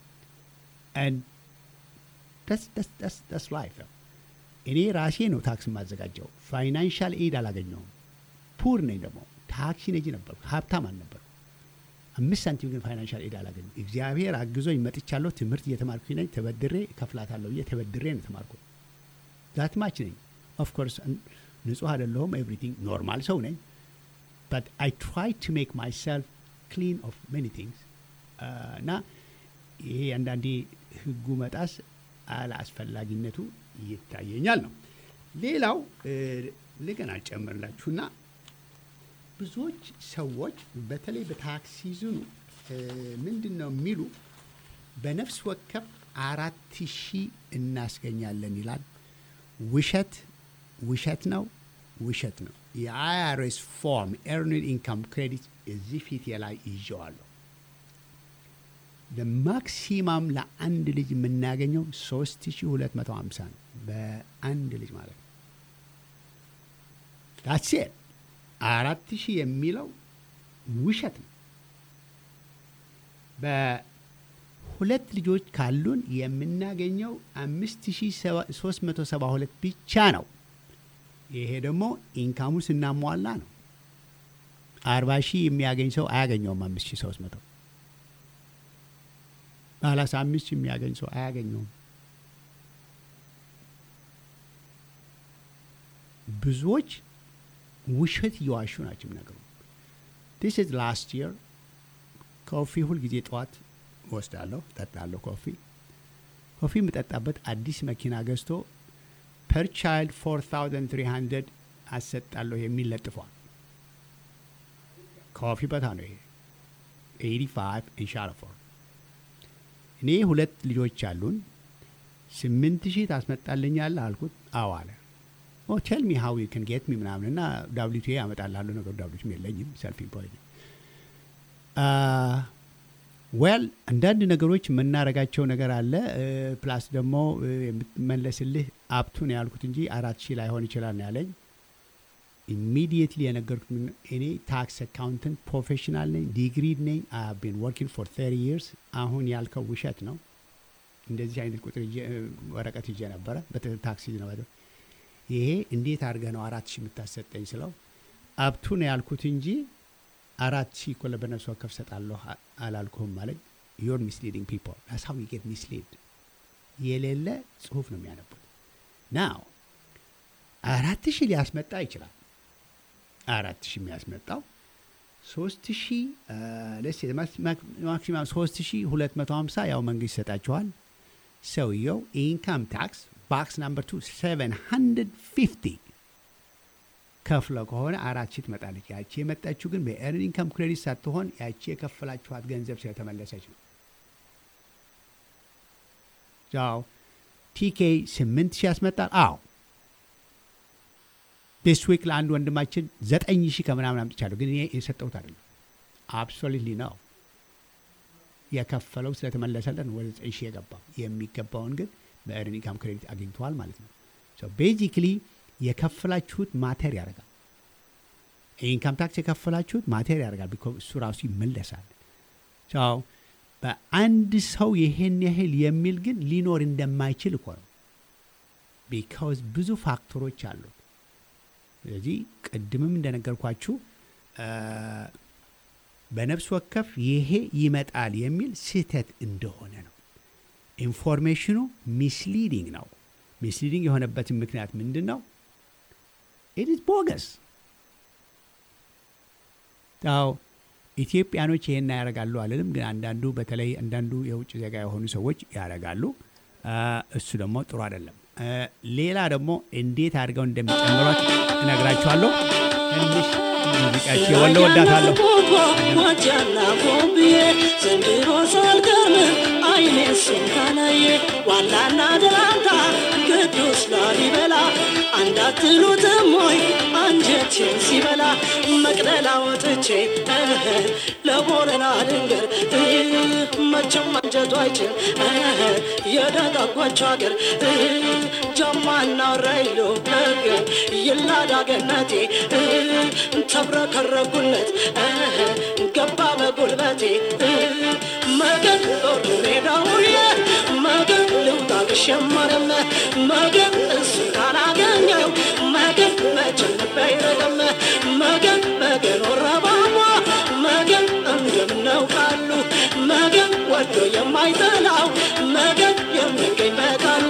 Speaker 1: ስ ላይፍ እኔ ራሴ ነው ታክስ የማዘጋጀው ፋይናንሻል ኤድ አላገኘውም ፑር ነኝ ደግሞ ታክሲ ነጂ ነበርኩ ሀብታም አልነበርኩ አምስት ሳንቲም ግን ፋይናንሻል ኤድ አላገኘም እግዚአብሔር አግዞኝ መጥቻለሁ ትምህርት እየተማርኩ ነኝ ተበድሬ እከፍላታለሁ ብዬ ተበድሬ ነው የተማርኩት ዛት ማች ነኝ ኦፍኮርስ ንጹህ አይደለሁም ኤቭሪቲንግ ኖርማል ሰው ነኝ but I try to make myself clean of many things እና ይሄ አንዳንዴ ህጉ መጣስ አለአስፈላጊነቱ ይታየኛል ነው ሌላው ልገና ጨምርላችሁና ብዙዎች ሰዎች በተለይ በታክስ ሲዝኑ ምንድን ነው የሚሉ በነፍስ ወከፍ አራት ሺህ እናስገኛለን ይላል ውሸት ውሸት ነው ውሸት ነው የአይአርኤስ ፎርም ኤርኒድ ኢንካም ክሬዲት እዚህ ፊት ላይ ይዤዋለሁ ለማክሲማም ለአንድ ልጅ የምናገኘው 3250 ነው በአንድ ልጅ ማለት ነው ዳሴ አራት ሺህ የሚለው ውሸት ነው በሁለት ልጆች ካሉን የምናገኘው 5372 ብቻ ነው ይሄ ደግሞ ኢንካሙ ስናሟላ ነው አርባ ሺህ የሚያገኝ ሰው አያገኘውም አምስት ሺህ ሶስት መቶ ሰላሳ አምስት ሺህ የሚያገኝ ሰው አያገኘውም ብዙዎች ውሸት እየዋሹ ናቸው የሚነገሩ ዲስ ኢዝ ላስት የር ኮፊ ሁልጊዜ ጠዋት ወስዳለሁ፣ ጠጣለሁ። ኮፊ ኮፊ የምጠጣበት አዲስ መኪና ገዝቶ ፐር ቻይልድ 4300 አሰጣለሁ የሚል ለጥፏል። ኮፊ በታ ነው ይሄ 85 ኢንሻላፎር እኔ ሁለት ልጆች አሉን። ስምንት ሺህ ታስመጣልኛለህ አልኩት። አዎ አለ። ኦ ቴል ሚ ሃው ዩ ካን ጌት ሚ ምናምን እና ዳብሊቱ ያመጣልሃለሁ ነገሩ ዳብሊቱም የለኝም ሰልፍ ኢምፕሎይድ ዌል አንዳንድ ነገሮች የምናረጋቸው ነገር አለ። ፕላስ ደግሞ የምትመለስልህ አፕቱን ያልኩት እንጂ አራት ሺህ ላይሆን ይችላል ነው ያለኝ። ኢሚዲየትሊ የነገርኩት ምን እኔ ታክስ አካውንተንት ፕሮፌሽናል ነኝ፣ ዲግሪድ ነኝ። አይ ሃቭ ቢን ወርኪንግ ፎር 30 ይርስ። አሁን ያልከው ውሸት ነው። እንደዚህ አይነት ቁጥር ይዤ- ወረቀት ይዤ ነበረ በታክሲ ነው ይሄ እንዴት አድርገህ ነው አራት ሺህ የምታሰጠኝ ስለው አብቱ ነው ያልኩት እንጂ አራት ሺህ እኮ ለበነፍስ ወከፍ ሰጣለሁ አ- አላልኩህም አለኝ። ዩር ሚስሊዲንግ ፒፕል ዳስ ሃው ዩ ጌት ሚስሊድ የሌለ ጽሁፍ ነው የሚያነቡት። ናው አራት ሺህ ሊያስመጣ ይችላል። አራት ሺህ የሚያስመጣው ሶስት ሺህ ለስ ማክሲማም ሶስት ሺህ ሁለት መቶ ሀምሳ ያው መንግስት ይሰጣችኋል። ሰውየው ኢንካም ታክስ ባክስ ናምበር ቱ ሰቨን ሀንድርድ ፊፍቲ ከፍለ ከሆነ አራት ሺህ ትመጣለች። ያቺ የመጣችው ግን በኤርን ኢንካም ክሬዲት ሳትሆን ያቺ የከፈላችኋት ገንዘብ ስለተመለሰች ነው። ው ቲኬ ስምንት ሺህ ያስመጣል። አዎ ዲስ ዊክ ለአንድ ወንድማችን ዘጠኝ ሺህ ከምናምን አምጥቻለሁ፣ ግን እኔ የሰጠሁት አይደለም። አብሶሉትሊ ነው የከፈለው ስለተመለሰለን ወደ ዘጠኝ ሺህ የገባው የሚገባውን ግን በኤርን ኢንካም ክሬዲት አግኝተዋል ማለት ነው። ቤዚክሊ የከፈላችሁት ማተር ያደርጋል። ኢንካም ታክስ የከፈላችሁት ማተር ያደርጋል። ቢኮዝ እሱ ራሱ ይመለሳል። ቻው በአንድ ሰው ይሄን ያህል የሚል ግን ሊኖር እንደማይችል እኮ ነው። ቢካውዝ ብዙ ፋክተሮች አሉት። ስለዚህ ቅድምም እንደነገርኳችሁ አ፣ በነፍስ ወከፍ ይሄ ይመጣል የሚል ስህተት እንደሆነ ነው። ኢንፎርሜሽኑ ሚስሊዲንግ ነው። ሚስሊዲንግ የሆነበትን ምክንያት ምንድን ነው? ኢትስ ቦገስ ው ኢትዮጵያኖች ይሄን ያደርጋሉ አልልም፣ ግን አንዳንዱ በተለይ አንዳንዱ የውጭ ዜጋ የሆኑ ሰዎች ያደርጋሉ። አ፣ እሱ ደግሞ ጥሩ አይደለም። አ፣ ሌላ ደግሞ እንዴት አድርገው እንደሚጨምሯት እነግራችኋለሁ። ትንሽ ሙዚቃች የወለ ወዳታለሁ
Speaker 6: ዋጃና ቦምብዬ ዘንድሮ ሳልቀርም አይኔ ስንካላየ ዋላና ደላንታ ቅዱስ ላሊበላ አንዳትሉትም ወይ አንጀቴን ሲበላ መቅደላ ወጥቼ እህ፣ ለቦረና ድንገር እህ፣ መቼም አንጀቱ አይችል እህ፣ የደጋጓቸው አገር እህ፣ ጀማና ራይሎ ነገር ይላዳ ገነቴ እህ፣ ተብረከረኩለት እህ፣ ገባ በጉልበቴ እህ፣ መገን ጦር ሜዳውዬ መገን ልውጣ ብሸመርም መገን እሱ ካላገኘው መገን መቼም ባይረግም መገን መገን ወረባማ መገን እንደምነው ቃሉ መገን ወዶ የማይጠላው መገን የሚገኝ በቃሉ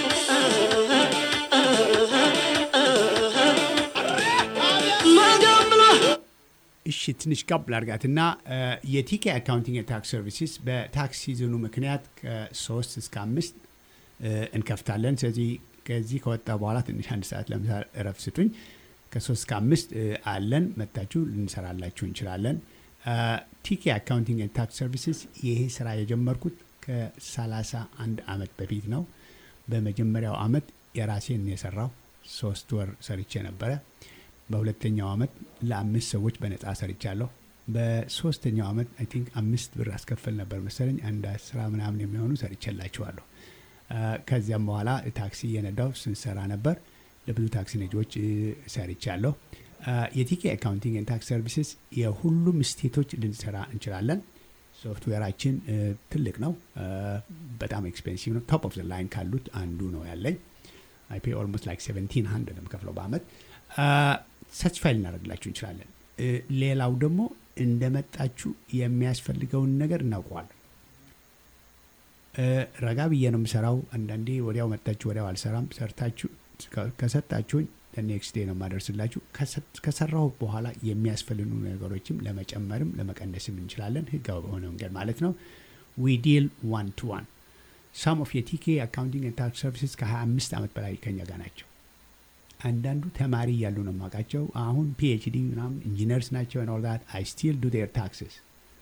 Speaker 6: መገን ብሎ
Speaker 1: እሺ ትንሽ ቀብ ላርጋትና የቲኬ አካውንቲንግ ታክስ ሰርቪስስ በታክስ ሲዝኑ ምክንያት ከሶስት እስከ አምስት እ፣ እንከፍታለን። ስለዚህ ከዚህ ከወጣ በኋላ ትንሽ አንድ ሰዓት ለምሳ እረፍት ስጡኝ። ከሶስት እስከ አምስት እ፣ አለን መታችሁ ልንሰራላችሁ እንችላለን። ቲኬ አካውንቲንግ ታክስ ሰርቪስስ ይሄ ስራ የጀመርኩት ከሰላሳ አንድ አመት በፊት ነው። በመጀመሪያው አመት የራሴን የሰራው ሶስት ወር ሰርቼ ነበረ። በሁለተኛው አመት ለአምስት ሰዎች በነጻ ሰርቻለሁ። በሶስተኛው አመት አይ ቲንክ አምስት ብር አስከፍል ነበር መሰለኝ አንድ አስራ ምናምን የሚሆኑ ሰርቼላችኋለሁ። አ፣ ከዚያም በኋላ ታክሲ እየነዳው ስንሰራ ነበር። ለብዙ ታክሲ ነጂዎች እ፣ ሰርቻለሁ። አ፣ የቲኬ አካውንቲንግ ኤንድ ታክስ ሰርቪስስ የሁሉም ስቴቶች ልንሰራ እንችላለን። ሶፍትዌራችን እ፣ ትልቅ ነው። አ፣ በጣም ኤክስፔንሲቭ ነው። ቶፕ ኦፍ ዘ ላይን ካሉት አንዱ ነው ያለኝ። አይ ፔ ኦልሞስት ላይክ ሴቨንቲን ሀንድረድ ነው የምከፍለው በአመት። ሰችፋይል ልናደርግላችሁ እንችላለን። እ፣ ሌላው ደግሞ እንደመጣችሁ የሚያስፈልገውን ነገር እናውቀዋለን። እ፣ ረጋ ብዬ ነው የምሰራው። አንዳንዴ ወዲያው መጣችሁ ወዲያው አልሰራም። ሰርታችሁ ከ- ከሰጣችሁኝ ኔክስት ዴይ ነው የማደርስላችሁ። ከሰራሁ በኋላ የሚያስፈልጉ ነገሮችም ለመጨመርም ለመቀነስም እንችላለን፣ ህጋዊ በሆነ መንገድ ማለት ነው። ዊ ዲል ዋን ቱ ዋን ሳም ኦፍ የቲኬ አካውንቲንግ ኤንድ ታክስ ሰርቪስስ ከ25 ዓመት በላይ ከኛ ጋር ናቸው። አንዳንዱ ተማሪ እያሉ ነው የማውቃቸው። አሁን ፒኤችዲ ምናምን ኢንጂነርስ ናቸው። ን ኦል ዛት አይ ስቲል ዱ ዴር ታክስስ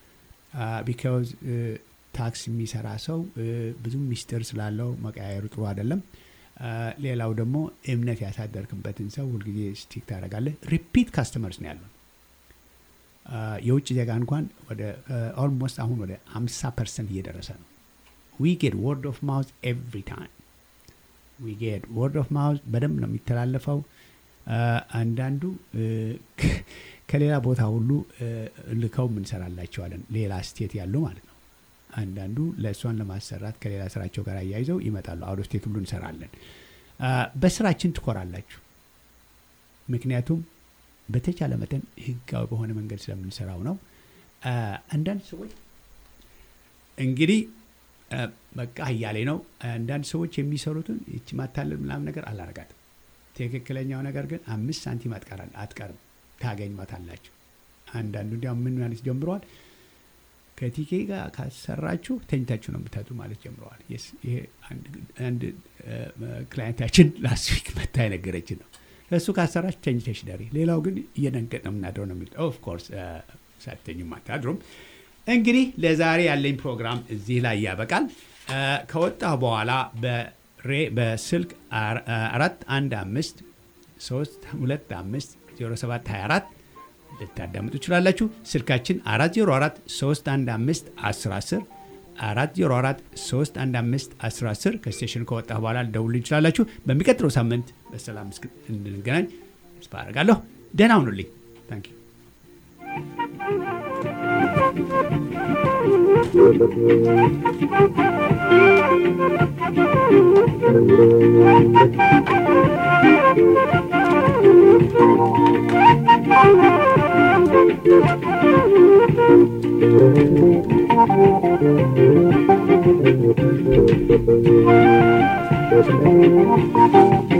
Speaker 1: ቢካዝ ታክስ የሚሰራ ሰው ብዙም ሚስጥር ስላለው መቀያየሩ ጥሩ አይደለም። ሌላው ደግሞ እምነት ያሳደርክበትን ሰው ሁልጊዜ ስቲክ ታደርጋለህ። ሪፒት ካስተመርስ ነው ያሉን። የውጭ ዜጋ እንኳን ወደ ኦልሞስት አሁን ወደ 50 ፐርሰንት እየደረሰ ነው። ዊ ጌት ወርድ ኦፍ ማውዝ ኤቭሪ ታይም ዊ ጌት ወርድ ኦፍ ማውዝ በደንብ ነው የሚተላለፈው። አንዳንዱ ከሌላ ቦታ ሁሉ ልከው እንሰራላቸዋለን፣ ሌላ ስቴት ያሉ ማለት ነው። አንዳንዱ ለእሷን ለማሰራት ከሌላ ስራቸው ጋር አያይዘው ይመጣሉ። አውዶ ስቴት ሁሉ እንሰራለን። በስራችን ትኮራላችሁ። ምክንያቱም በተቻለ መጠን ህጋዊ በሆነ መንገድ ስለምንሰራው ነው። አንዳንድ ሰዎች እንግዲህ በቃ እያሌ ነው። አንዳንድ ሰዎች የሚሰሩትን ይቺ ማታለል ምናምን ነገር አላረጋትም። ትክክለኛው ነገር ግን አምስት ሳንቲም አትቀርም፣ ታገኟታላችሁ። አንዳንዱ እንዲያውም ምን ማለት ጀምረዋል ከቲኬ ጋር ካሰራችሁ ተኝታችሁ ነው የምታጡ ማለት ጀምረዋል። ይሄ አንድ ክላይንታችን ላስት ዊክ መታ የነገረችን ነው። እሱ ካሰራችሁ ተኝተሽ ደሪ፣ ሌላው ግን እየደንገጥ ነው የምናድረው ነው የሚሉት። ኦፍኮርስ ሳትተኙም አታድሩም። እንግዲህ ለዛሬ ያለኝ ፕሮግራም እዚህ ላይ ያበቃል። ከወጣሁ በኋላ በስልክ አራት አንድ አምስት ሶስት ሁለት አምስት ዜሮ ሰባት ሀያ አራት ልታዳምጡ ትችላላችሁ። ስልካችን 404 315 1010 404 315 1010 ከስቴሽን ከወጣ በኋላ ልደውሉ ይችላላችሁ። በሚቀጥለው ሳምንት በሰላም እንድንገናኝ ተስፋ አደርጋለሁ። ደህና ሁኑልኝ። ታንክ ዩ
Speaker 7: Thank you.